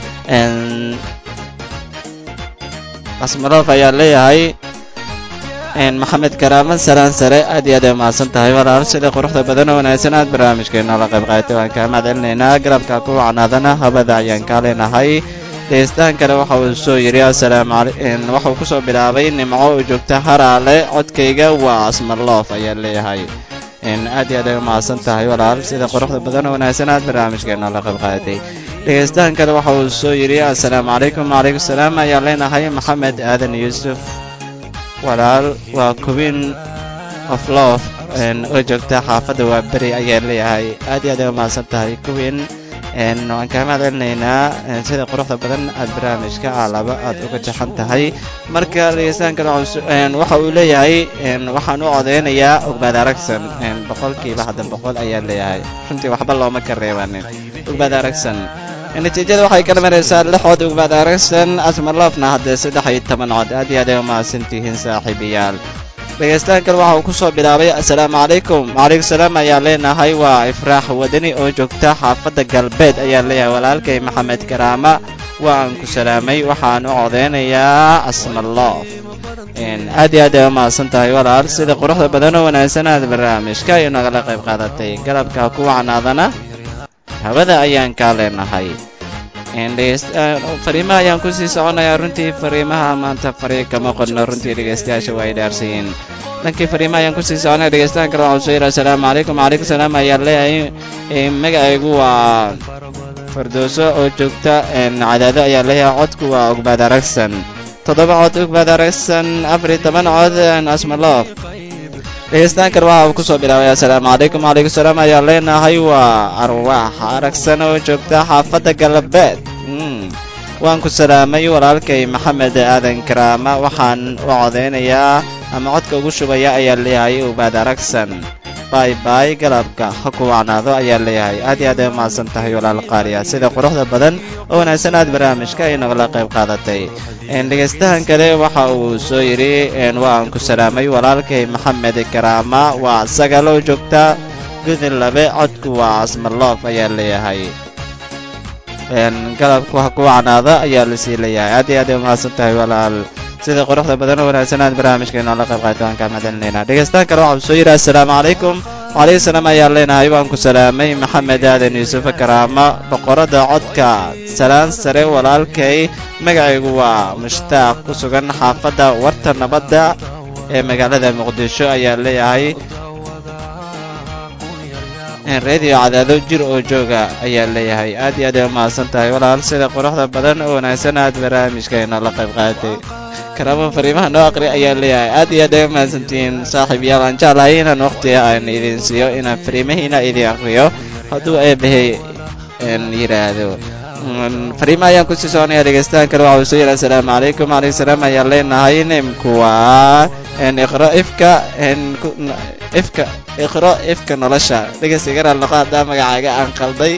B: asmaloof ayaa leeyahay maxamed karaama salaan sare aad iyo aad ay umahadsan tahay walaal sida quruxda badan oo wanaagsan aad barnaamijkeena la qayb qaadatay waan kaa mahadcelinaynaa garabka ku wacnaadana habada ayaan kaa leenahay dhegeystahan kale waxa uu soo yidhi assalaamu calaykum waxa uu kusoo bilaabay nimco oo joogta haraale codkayga waa asmaloof ayaa leeyahay aad iyo aad ay umahadsan tahay walaal sida quruxda badan oo wanaagsan aad barnaamijkeena la qayb qaadatay dhegeystahan kale waxa uu soo yidhi assalaamu calaykum wacalaykum salaam ayaan leenahay maxamed aadan yuusuf walaal waa kubin of love oo joogta xaafadda waa beri ayaa leeyahay aad iyo aad ay umahadsan tahay kubin waan kaa mahadcelinaynaa sida quruxda badan aad barnaamijka alaba aad uga jaxan tahay marka dhegeystahan kale waxa uu leeyahay waxaan u codeynayaa ogbaad aragsan boqolkiiba hadda boqol ayaa leeyahay runtii waxba looma ka reebanin ogbaad aragsan natiijada waxay kala maraysaa lix cod ogbaad aragsan asmarloofna haddee saddex iyo toban cod aad iyo aad ay umahadsan tihiin saaxiibayaal dhegeystahan kale waxa uu ku soo bilaabay assalaamu calaykum wacalaykum salaam ayaa leenahay waa ifraax wadani oo joogta xaafadda galbeed ayaa leeyahay walaalkay maxamed karaama waan ku salaamay waxaan u codeynayaa asmaloof aad iyo aad ay umahadsan tahay walaal sida quruxda badan oo wanaagsan aad barnaamijka ay nagala qayb qaadatay garabka ku wacnaadana hawada ayaan kaa leenahay fariimaha ayaan kusii soconayaa runtii fariimaha maanta fari kama qodno runtii dhegeystayaasha waa ay dhaarsayiin dhankii fariimaha ayaan kusii soconaya dhegeystahan kale waxuu soo yidhi assalaamu calaykum wacalaykum salaam ayaa leeyahay magacaygu waa fardooso oo joogta cadaado ayaa leeyahay codku waa ogbaad aragsan toddoba cod ogbaad aragsan afar iyo toban cod asmaloof dhegeystahan kale waxa uu kusoo bilaabay assalaamu calaykum wacalaykum salaam ayaa leenahay waa arwaax aragsan oo joogta xaafadda galbeed waan ku salaamay walaalkay maxamed aadan karaama waxaan u codeynayaa ama codka ugu shubaya ayaa leeyahay ubaad aragsan bay bay galabka ha ku wacnaado ayaa leeyahay aad iyo aad ay umahadsan tahay walaal qaaliya sida quruxda badan oo wanaagsan aad barnaamijka ay nagala qayb qaadatay dhegeystahan kale waxa uu soo yidhi waan ku salaamay walaalkay maxamed karaama waa sagaloo joogta gudin labe codku waa asmaloof ayaa leeyahay galabku ha ku wacnaada ayaa lasii leeyahay aad iyo aad ay umahadsan tahay walaal sida quruxda badan oo wanaagsan aad barnaamijkeena la qayb qaata waan kaa mahadcelinaynaa dhegeystahan kale waxa uu soo yidhi assalaamu calaykum wacalaykum salaam ayaa leenahay waan ku salaamay maxamed aadan yuusuf karaama boqorada codka salaan sare walaalkay magacaygu waa mushtaaq ku sugan xaafadda warta nabadda ee magaalada muqdisho ayaa leeyahay radio cadaado jir oo jooga ayaa leeyahay aad iyo aad ay umahadsan tahay walaal sida quruxda badan oo wanaagsan aad barnaamijkeena la qayb qaadatay karaama fariimaha noo aqri ayaa leeyahay aad iyo aad ay umahadsantihiin saaxiib yaal aan jeclahay inaan waqtiga aan idin siiyo inaan fariimahiina idin aqriyo hadduu eebahay yidhaahdo fariimaha ayaan kusii soconaya dhegeystahan kale waxa uu soo yidhi assalaamu calaykum wacalaykum salaam ayaan leenahay nimku waa iqro ifka ifka iqro ifka nolosha dhegeysigana loqaadaa magacaaga aan qalday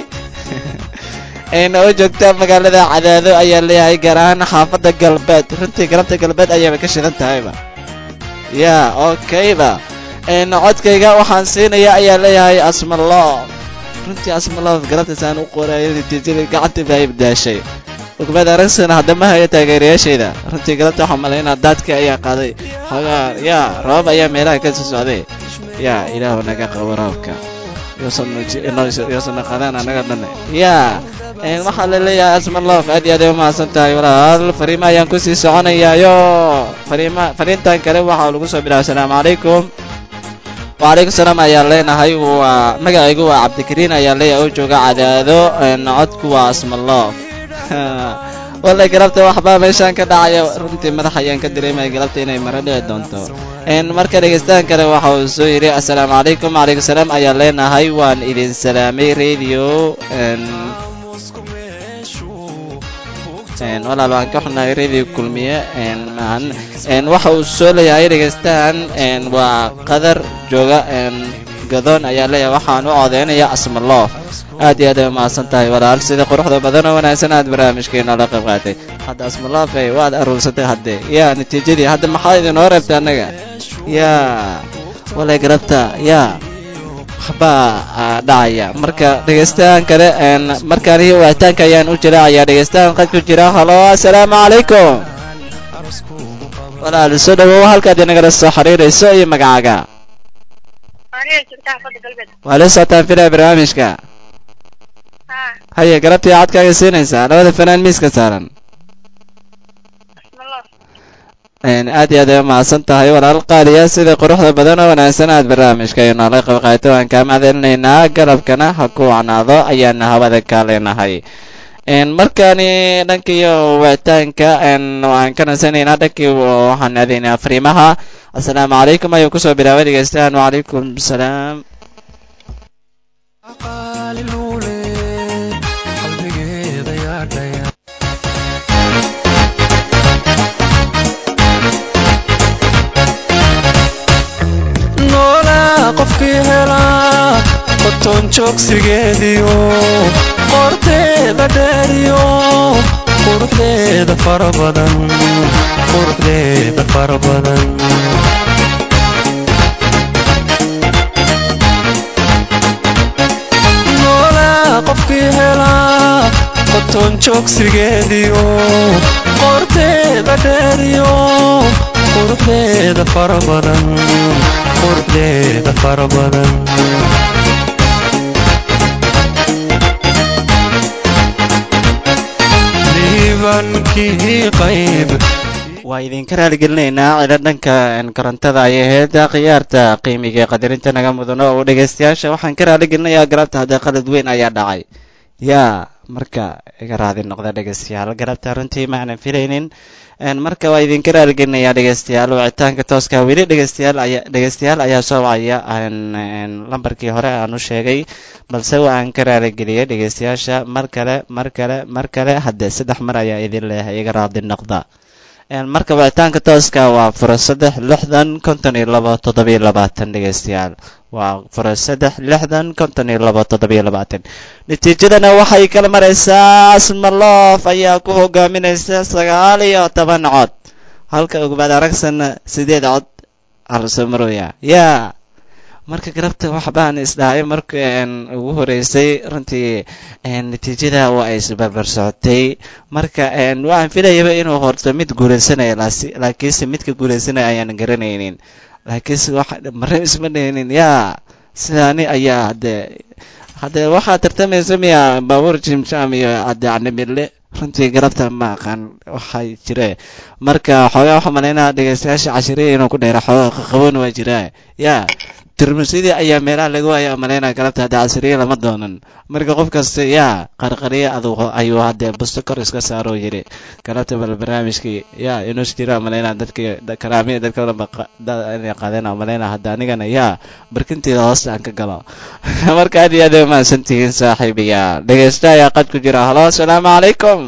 B: oo joogta magaalada cadaado ayaa leeyahay gaar ahaan xaafadda galbeed runtii galabta galbeed ayaaba ka shidan tahayba ya okayba codkayga waxaan siinaya ayaa leeyahay asmaloof runtii asmaloof galabtaasaan u qorayo natiijada gacanta baa ibdaashay ogbaad aragsana haddama hayo taageerayaashayda runtii galabta waxaa malaynaa daadka ayaa qaaday xogaa yaa roobab ayaa meelaha ka soo socday yaa ilaahu naga qabo roobka yoosana qadaan anaga dhan yaa waxaa la leeyahay asmaloof aad iyo aad ay umahadsan tahay walaal fariima ayaan kusii soconayaayo fariima fariintan kale waxaa lagu soo bilaabay asalaamu calaykum wacalaykum salaam ayaa leenahay waa magacaygu waa cabdikariin ayaa leeyahay oo jooga cadaado codku waa asmaloof wallay galabta waxbaa meeshaan ka dhacaya runtii madax ayaan ka dareemaya galabta inay maro dhici doonto marka dhegeystahan kale waxa uu soo yidhi assalaamu calaykum wacalaykum salaam ayaa leenahay waan idin salaamay radio walaal waan ka xunahay radio kulmiye maan waxa uu soo leeyahay dhegeystahan waa qadar jooga gadoon ayaa leeyahay waxaan u codeynaya asmaloof aad iyo aad ay umahadsan tahay walaal sida quruxda badan oo wanaagsan aad barnaamijkeena la qayb qaatay hadda asmaloofe waad aruursatay hadde yaa natiijadii hadda maxaa idinoo reebtay annaga yaa walay garabta yaa waxbaa dhacaya marka dhegeystahan kale markaan iyo waataanka ayaan u jira ayaa dhegeystahan qad ku jira halo assalaamu calaykum walaal soo dhawow halkaad inagala soo xiriirayso iyo magacaaga
F: aniga joogta xaafadda galbeed
B: waa la socotaan filaya barnaamijka
F: haa
B: haye galabtii codkaaga siinaysaa labada fanaan miiska saaran
F: asmalo
B: Een, aad iyo aad ay umahadsan tahay walaal qaaliya sida quruxda badan oo wanaagsan aad barnaamijka iyo noola qayb qaadato waan kaa mahadcelinaynaa galabkana ha ku wacnaado ayaana hawada kaa leenahay Een, markaani dhankiiyo wicitaanka een, waan ka nasanaynaa dhankii waxaan aadaynaa fariimaha asalaamu calaykum ayuu kusoo bilaabay dhegeystayaal wacalaykum salaam
G: qaali luule qalbigeeda yaadhaya noolaa qofkii helaa qotoon joogsigeediyo qorteeda dheeriyo quruxdeeda fara badan quruxdeeda fara badan noolaa qofkii helaa qotoon joogsigeediyo qorteeda dheeriyo quruxdeeda fara badan quruxdeeda fara badan liibankii qayb
B: waa idinka raaligelinaynaa cilo dhanka een, korontada ayay ahayd khiyaarta qiimiga ee qadarinta naga mudano oo dhegeystayaasha waxaan ka raaligelinayaa galabta haddee qalad weyn ayaa dhacay yaa marka iga raadi noqda dhegeystayaal galabta runtii ma aanan filaynin Een, marka waa idinka raaligelinayaa dhegeystayaal wicitaanka tooska weli dhegeystayaal ayaa dhegeystayaal ayaa soo wacaya een, een, lambarkii hore aan u sheegay balse waan ka raaligeliyay dhegeystayaasha mar kale mar kale mar kale haddee saddex mar ayaa idin leeyahay iga raadi noqda Een, marka wicitaanka tooska waa furo saddex lixdan konton iyo labo toddobiyo labaatan dhegeystayaal waa furo saddex lixdan konton iyo labo toddobiyo labaatan natiijadana waxay kala maraysaa asmaloof ayaa ku hogaaminaysa sagaal iyo toban cod halka ugbaad aragsanna sideed cod halsoo marooya yaa marka garabta waxbaan isdhahay marka een, ugu horeysay runtii een, natiijada waa ay isbarbar socotay marka een, waxaan filayaba inuu horto mid guuleysanaya laasi- laakiinse midka guuleysanaya ayaan garanaynin laakiinse wax mare isma dhaynin yaa sidaani ayaa haddee haddee waxaa tartamaysa miya baabuur jimjam iyo cadecnimile runtii garabta ma aqaan waxaa jire marka xoogaa waxaa malaynaa dhegeystayaasha cashiriya inuu ku dheera xoogaa qaqaboon waa jiraa yaa tirmisidii ayaa meelaha laga waaya malaynaa galabta hadda casriye lama doonan marka qof kasta yaa qarqariye adugu ayuu haddee busto kor iska saaroo yiri galabta bal barnaamijkii yaa inus jira malaynaa dadkii karaamiya dadka dhanba inay qaadeen malaynaa hadda anigana yaa barkinteeda hoosta aan ka galo marka aad iyo aad ay umahadsan tihiin saaxiibiya dhegeysta ayaa qad ku jira halo asalaamu calaykum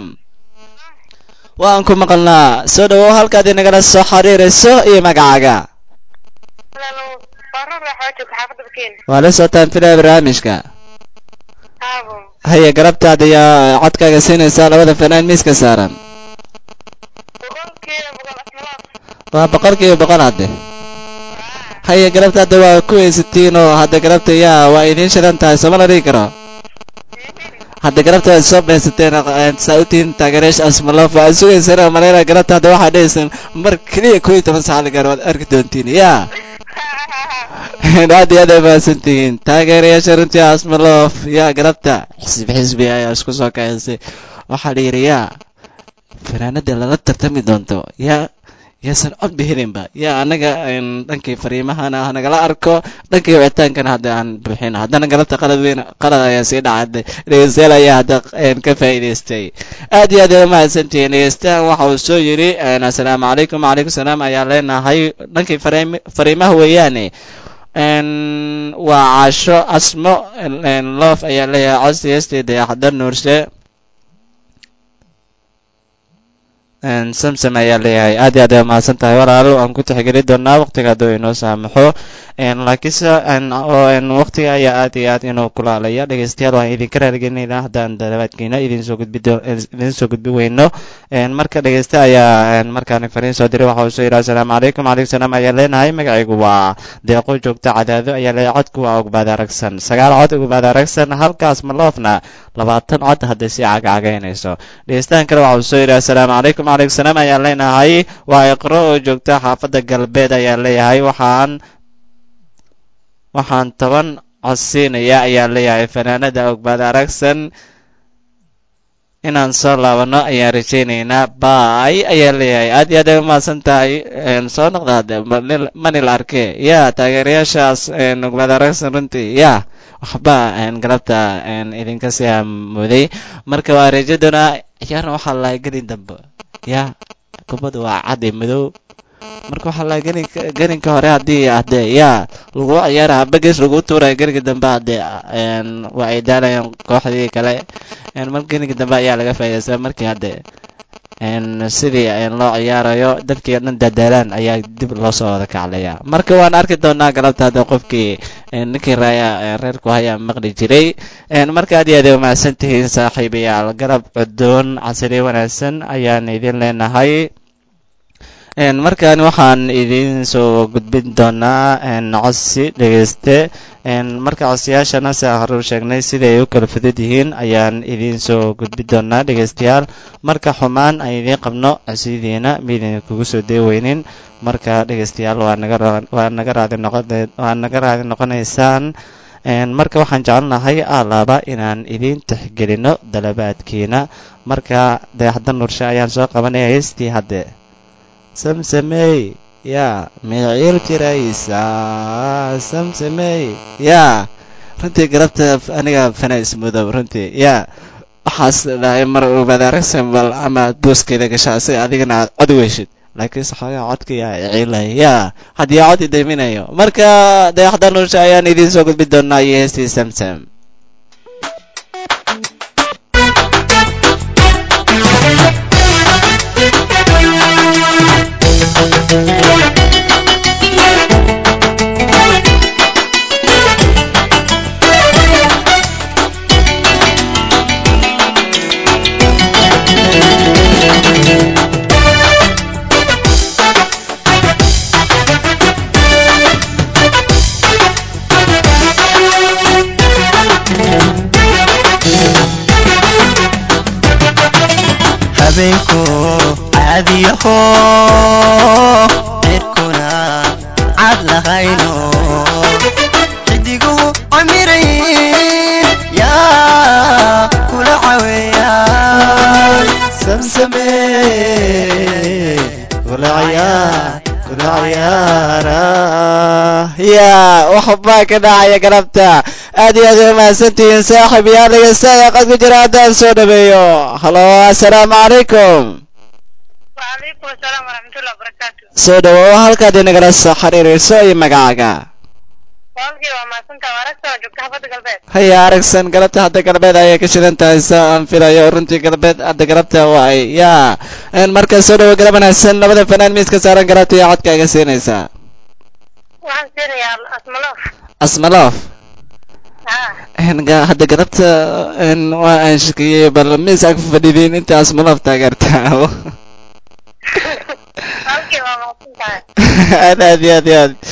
B: waan ku maqalnaa soo dhawow halkaad inagala soo xiriirayso iyo magacaaga
F: walaalow baro raaxoo joogta xaafadda bakeena
B: waa la socotaan filaya barnaamijka
F: haabo
B: haya garabtaada ayaa codkaaga siinaysaa labada fanaan miiska saaran
F: boqolkiiba boqol asmalo
B: waa boqolkiiba boqol hadde haya garabtaada waa ku haysatiin oo hadda garabta yaa waa idiin shidan tahay sooma la dhigi karo hadda garabta waad soo baysateen saa u tihiin taageerayaasha asmalof waa sugaysaan oo malaynaa garabta hadda waxaa dhahaysaan mar keliya koo iyo toban saacad gaar waad arki doontiin yaa aad iyo aad ay mahadsan tihiin taageerayaasha runtii asmalof yaa garabta xisbi xisbi ayaa isku soo kacisay waxaa la yidhi yaa fanaanada lala tartami doonto yaa yaasan cod bihininba yaa anaga een, dhankii fariimahana ha nagala arko dhankii wicitaankana hadda aan buuxin haddana galabta qalad weyn qalad ayaa sii dhacay dhegeystayaal ayaa hadda een, ka faa'iidaystay aad iyo aad ay umahadsantihiin dhegeystahan waxa uu soo yidhi een, assalaamu calaykum wacalaykum salaam ayaa leenahay dhankii fariim- fariimaha weeyaane een, waa caasho asmo een, loof ayaa leeyahay codsi heestii dayaxdar nuurshe Een, samsam ayaa leeyahay aad iyo aad ay mahadsan tahay walaalo aan ku tixgeli doonaa waqtiga hadduu inoo saamaxo Een, laakiinse een, oo een, waqtiga ayaa aad iyo aad inuu kulaalaya dhegeystayaal waan idinka raaligelinaynaa haddaan dalabaadkiina idin soo gudbi doo- idin soo gudbi weyno Een, marka dhegeysta ayaa een, markaan fariin soo diray waxa uu soo yidhi assalaamu calaykum wacalaykum salaam ayaa leenahay magacaygu waa deeqo joogta cadaado ayaa leeyahay codku waa ogbaad aragsan sagaal cod ogbaad aragsan halkaas maloofna labaatan cod hadday sii cagacagaynayso dhegeystahan kale waxa uu soo yidhi assalaamu calaykum calaykum salaam ayaan leenahay waa iqro oo joogta xaafadda galbeed ayaan leeyahay waxaan waxaan toban cod siinaya ayaan leeyahay fanaanada ogbaad aragsan inaan soo laabano ayaan rajaynaynaa bay ayaan leeyahay aad iyo aad ay umahadsan tahay soo noqda hadde mani la arkee ya taageerayaashaas ogbaad aragsan runtii ya waxba galabta idinka sii hamuday marka waa rajo doonaa ciyaarna waxaa lahay gelin dambe ya kubadda waa cad iyo madow marka waxaa lahay gelinka gelinka hore haddii hadde ya lagu ciyaara bages lagu tuuraya gelinka dambe hadde waa ay daalayaan kooxdii kale mar gelinka dambe ayaa laga faa'iidaysaa markii hadde sidii loo ciyaarayo dadkii dhan dadaalaan ayaa dib loo soo wada kaclaya marka waan arki doonaa galabta hadda qofkii ninkii raaya reerku hayaa maqli jiray marka aad iyo aad ay umahadsan tihiin saaxiibayaal galab cudoon casri wanaagsan ayaan idin leenahay markan waxaan idin soo gudbin doonaa codsi dhegeyste marka codsiyaashana si aan hore u sheegnay siday ay u kala fudud yihiin ayaan idin soo gudbin doonaa dhegeystayaal marka xumaan aan idiin qabno codsidiina miidin kugu soo deeweynin marka dhegeystayaal waa naga waa naga raadi noqon waa naga raadi noqonaysaan marka waxaan jecelnahay alaaba inaan idiin tixgelino dalabaadkiina marka dayaxda nurshe ayaan soo qabanaya heystii hadde samsamey yaa miciil jiraysa samsamey yaa runtii galabta aniga fana ismudow runtii yaa waxaas dhahay mar obaad aragsan bal ama booskeeda gashaa si adigana aad cod weyshid laakiinse xoogaa codka yaa iciilay yaa haddii cod idaminayo marka dayaxda nursha ayaan idiin soo gudbi doonaa iyo heestii samsam
H: habeenku caadiyaho cirkuna cad lahayno xidiguhu camirayn yaa kula caweeyaan
B: samsamey kula ciyaar kula ciyaara yaa waxbaa ka dhacaya galabta aad iyo aad ay umahadsantihiin saaxib yaa dhegeysta ayaa qad ku jira haddaan soo dhaweeyo halo assalaamu calaykum
F: وعليكم السلام ورحمة الله وبركاته
B: soo dhawow halkaad inagala soo xiriirayso iyo magacaaga
F: walaalkii waa mahadsanta waaragta oo joogta xaafadda galbeed
B: haya aragsan galabta hadda galbeed ayay ka shidan tahay sa aan filayo runtii galbeed hadda galabta waay yaa marka soo dhawow galab wanaagsan labada fanaan miiska saaran galabta iyo codka iga siinaysaa
F: waxaan siinayaa asmaloof
B: asmaloof
F: ha
B: ga- hadda galabta waa aan shakiyey bal miisaa ku fadhidiin inta asmaloof taageertaa
F: walaalkii waa mahadsan tahay
B: aad aad iyo aad iyo aad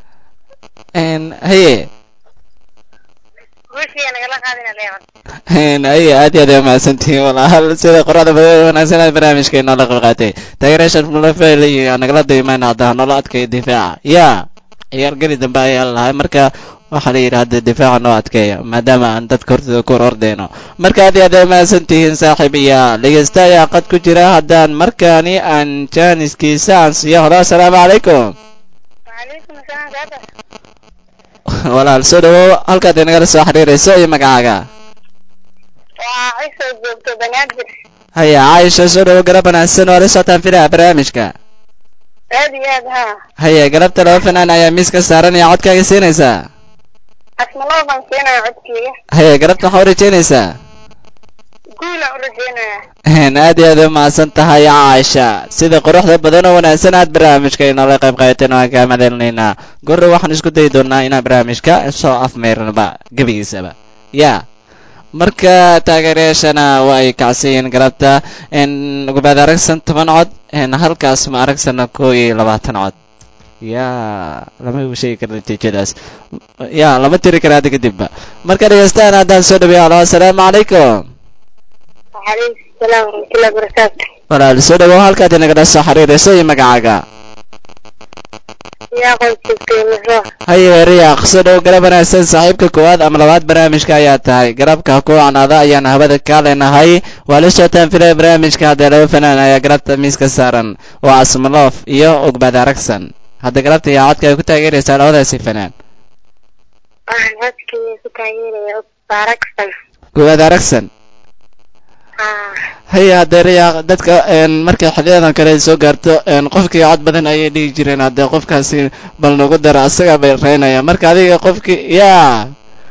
B: haye
F: guushii nagala qaadina leeman
B: haye aad iyo aad ay mahadsantihiin walaal sida qorada badan wanaagsan aad barnaamijka inoola qayb qaatay taageerayaashan mulafel iyo nagala daymaan hadda noola adkaya difaaca yaa ciyaar geli dambe ayaa lahay marka waxaa la yidhi hadda difaaca noo adkeeya maadaama aan dadka hortooda ku hor ordeyno marka aad iyo aad ay mahadsan tihiin saaxiib iyo dhegeysta ayaa qad ku jira haddaan markaani aan jaaniskiisa aan siiyo halo assalaamu calaykum
F: وعليكم السلام saada
B: walaal soo dhawow halkaad inagala soo xiriirayso iyo magacaaga
F: waa cisoo joogto banaadir
B: haya caaisha soo dhawow garab wanaagsan oo la socotaan filaha barnaamijka
F: aad iyo aad ha
B: haya galabta laba fanaan ayaa miiska saaran iyo codkaaga siinaysaa
F: asmaloof baan siinaya codkeyga
B: haya galabta waxaa u rajaynaysaa
F: guulaan u rajeynaya
B: aad iyo aad u mahadsan tahay caaisha sida quruxda badan oo wanaagsan aad barnaamijka inoola qayb qaadateen waan kaa madalinaynaa gorre waxaan isku dayi doonaa inaan barnaamijka soo afmeyrnaba gebigiisaba yaa marka taageerayaashana waa ay kacsan yihiin galabta gubaad aragsan toban cod halkaas ma aragsana koo iyo labaatan cod yaa lama igu sheegi karo natiijadaas yaa lama tiri kara hadda kadibba marka dhegeystaan haddaan soo dhaweeyo alo assalaamu calaykum
F: وعليكم السلام ورحمة الله وبركاته
B: walaal soo dhawow halkaad inagala soo xiriirayso iyo magacaaga
F: يا قوي شفتي مزروع
B: haye riyaaq soo dhow garab wanaagsan saaxiibka koowaad ama labaad barnaamijka ayaa tahay garabka ku canaada ayaan hawada ka leenahay waa la socotaan filaya barnaamijka haddee laba fanaan ayaa garabta miiska saaran waa asmaloof iyo ogbad aragsan hadda garabta iyo codka ay ku taageeraysaa labadaasi fanaan
F: waxaan codkii ku taageeraya baraksan
B: koowaad aragsan
F: haa
B: haye haddee riyaaq dadka een, markay xiliyadan kale soo gaarto een, qofkii cod badan ayay dhihi jireen haddee qofkaasi bal nagu dara asagaa bay reynaya marka adiga qofkii yaa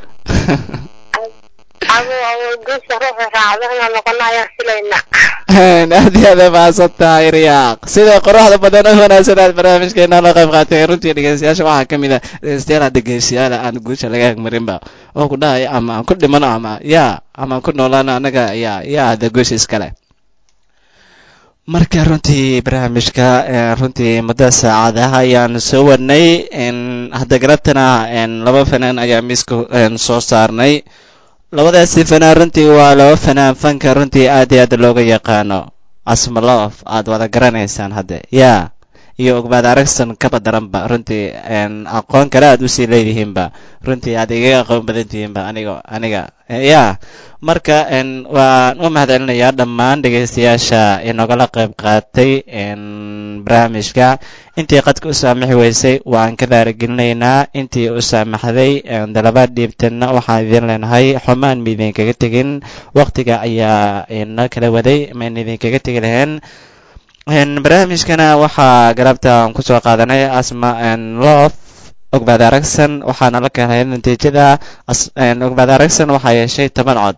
F: abo abo guusha ruuxa raacdo inaan noqono ayaan filayna
B: aad iyo aad mahadsan tahay riyaaq sida qoraxda badan oo wanaagsan aad barnaamijkeena la qayb qaatay runtii dhegeystayaasha waxaa ka mid ah dhegeystayaal hadda geesiyaal aan guusha laga agmarinba oo ku dhahaya ama aan ku dhimano ama yaa ama aan ku noolaano annaga yaa yaa hadda guusha iskale marka runtii barnaamijka eh, runtii muddo saacadaha ayaan soo wadnay n hadda garabtana n laba fanaan ayaa miiska n soo saarnay labadaasi fanaan runtii waa laba fanaan fanka runtii aad iyo aad looga yaqaano asmaloof aad wada garanaysaan hadde yaa iyo ogmaad aragsan kaba daranba runtii n aqoon kale aad usii leedihiinba runtii aad igaga aqoon badan tihiinba aniga aniga yaa marka n waan u mahadcelinayaa dhammaan dhegaystayaasha inogala qayb qaatay n barnaamijka intii qadka u saamaxi weysay waan ka daaragelinaynaa intii u saamaxday dalabaad dhiibtanna waxaan idin leenahay xumaan ma idinkaga tegin waqtiga ayaa ina kala waday maan idinkaga tegi lahayn barnaamijkana waxaa galabta aan kusoo qaadanay asma love ogbaad aragsan waxaana la keenay natiijada ogbaad aragsan waxaa yeeshay toban cod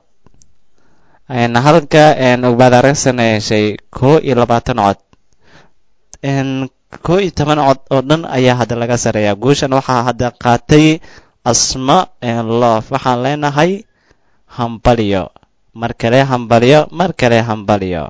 B: halka ogbaad aragsan ay yeeshay koo iyo labaatan cod koo iyo toban cod oo dhan ayaa hadda laga sareeyaa guushan waxaa hadda qaatay asma love waxaan leenahay hambalyo mar kale hambalyo mar kale hambalyo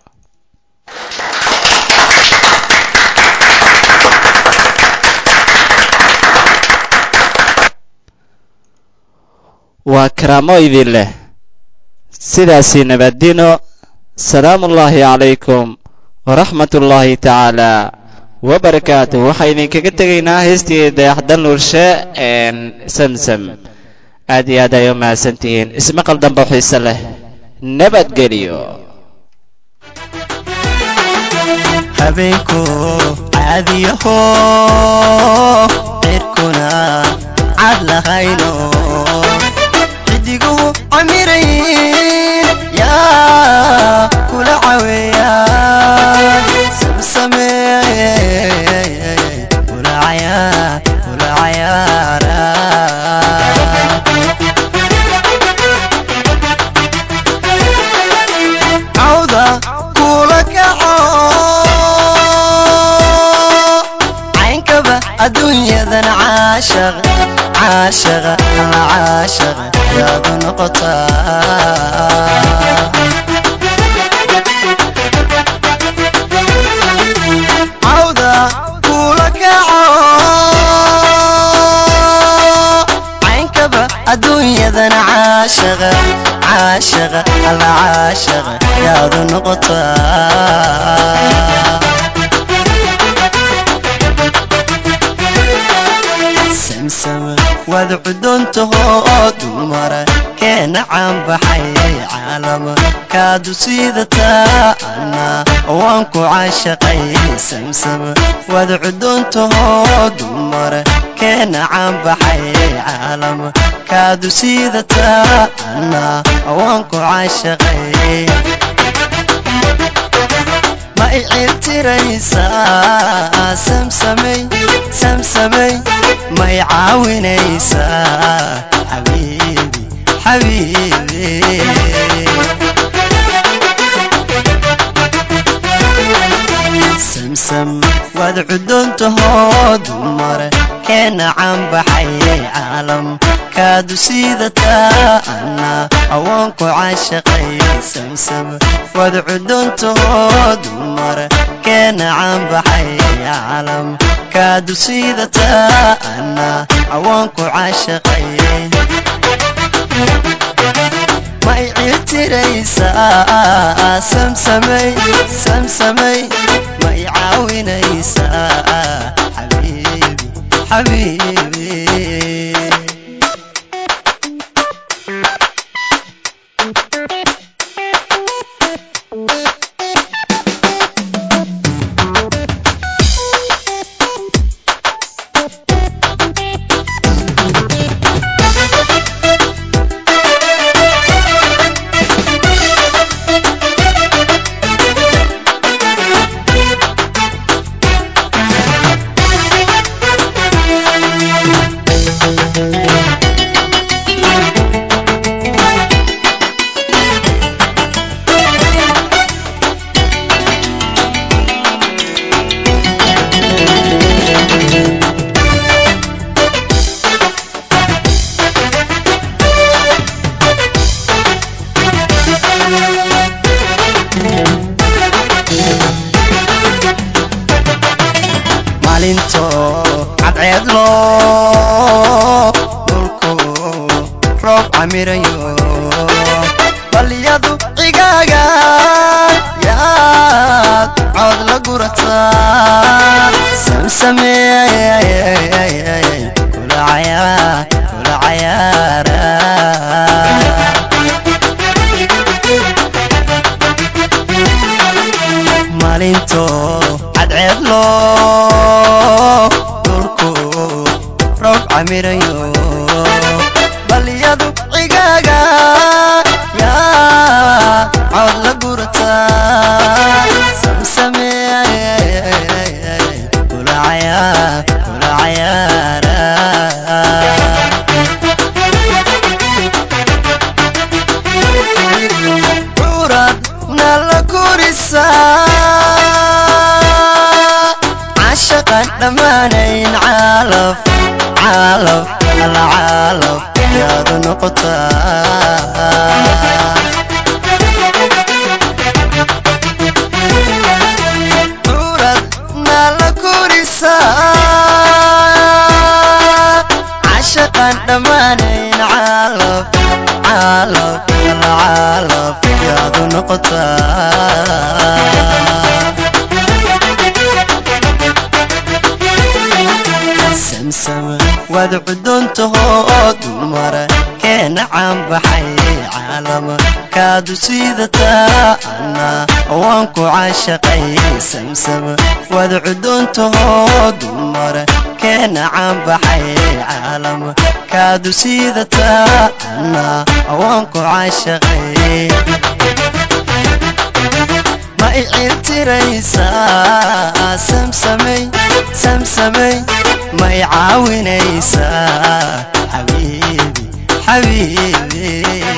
B: waa karaamo idin leh sidaasi nabadino salaamu ullaahi calaykum waraxmat ullaahi tacaala wabarakaatuh waxaa idinkaga tegaynaa heestii dayaxdal nuurshe samsam aad iyo aad ay u mahadsantihiin ismaqal dambe xiise leh nabadgeliyo
H: habeenku caadiyaho cirkuna cad lahayno xidigu camirayn yaa kula caweeya samsamee kula cayaar kula cayaara cawda kula kaco caynkaba adduunyadan caashaq caashaqa alla caashaqa yaadu noqotaa cawda kula kaco caynkaba adduunyadan caashaqa caashaqa alla caashaqa yaadu noqotaa samsam waad cudoontahoo dumara keena caanbaxay caalama kaadu siidataa anna waan ku caashaqay samsam waad cudoontahoo dumara keena caanbaxay caalama kaadu siidataa anna waan ku caashaqay ma i cirtiraysaa samsamay samsamay ma i caawinaysaa xabiibi xabiibi samsam waad cudoontahoo dumar keena caanbaxay caalam kaadu sidataa ana awoonku caashaqay samsam wad cuduntaho dumar keena caanbaxay calam kaadu sidataa ana awoonku caashaqay ma i ciirtiraysaa samsamay samsamay ma i caawinaysaa xabiibi xabiibi maalinto cadceed loo dhulku roob camirayo balyadu cigaaga yaad cood la gurataa samsameey kula cayaa kula cayaara maalinto cadceed loo dhulku roob camirayo balyadu cigaaga yaa cood la gurataa samsameey kula cayaa kula cayaara curad nala kurisaa cashaqan dhammaanayn caalaf caalaf ala caalaf yaadu noqotaa curad nala kurisaa cashaqan dhammaanayn caalaf caalaf ala caalaf yaadu noqotaa samsama waad cuduntaho dumar keena caanbaxay caalama kaadu sidataa ana waanku caashaqay samsama waad cuduntaho dumar keena caanbaxay caalama kaadu sidataa ana waanku caashaqay ma i ciirtiraysaa samsamay samsamay ma i caawinaysaa xabiibi xabiibi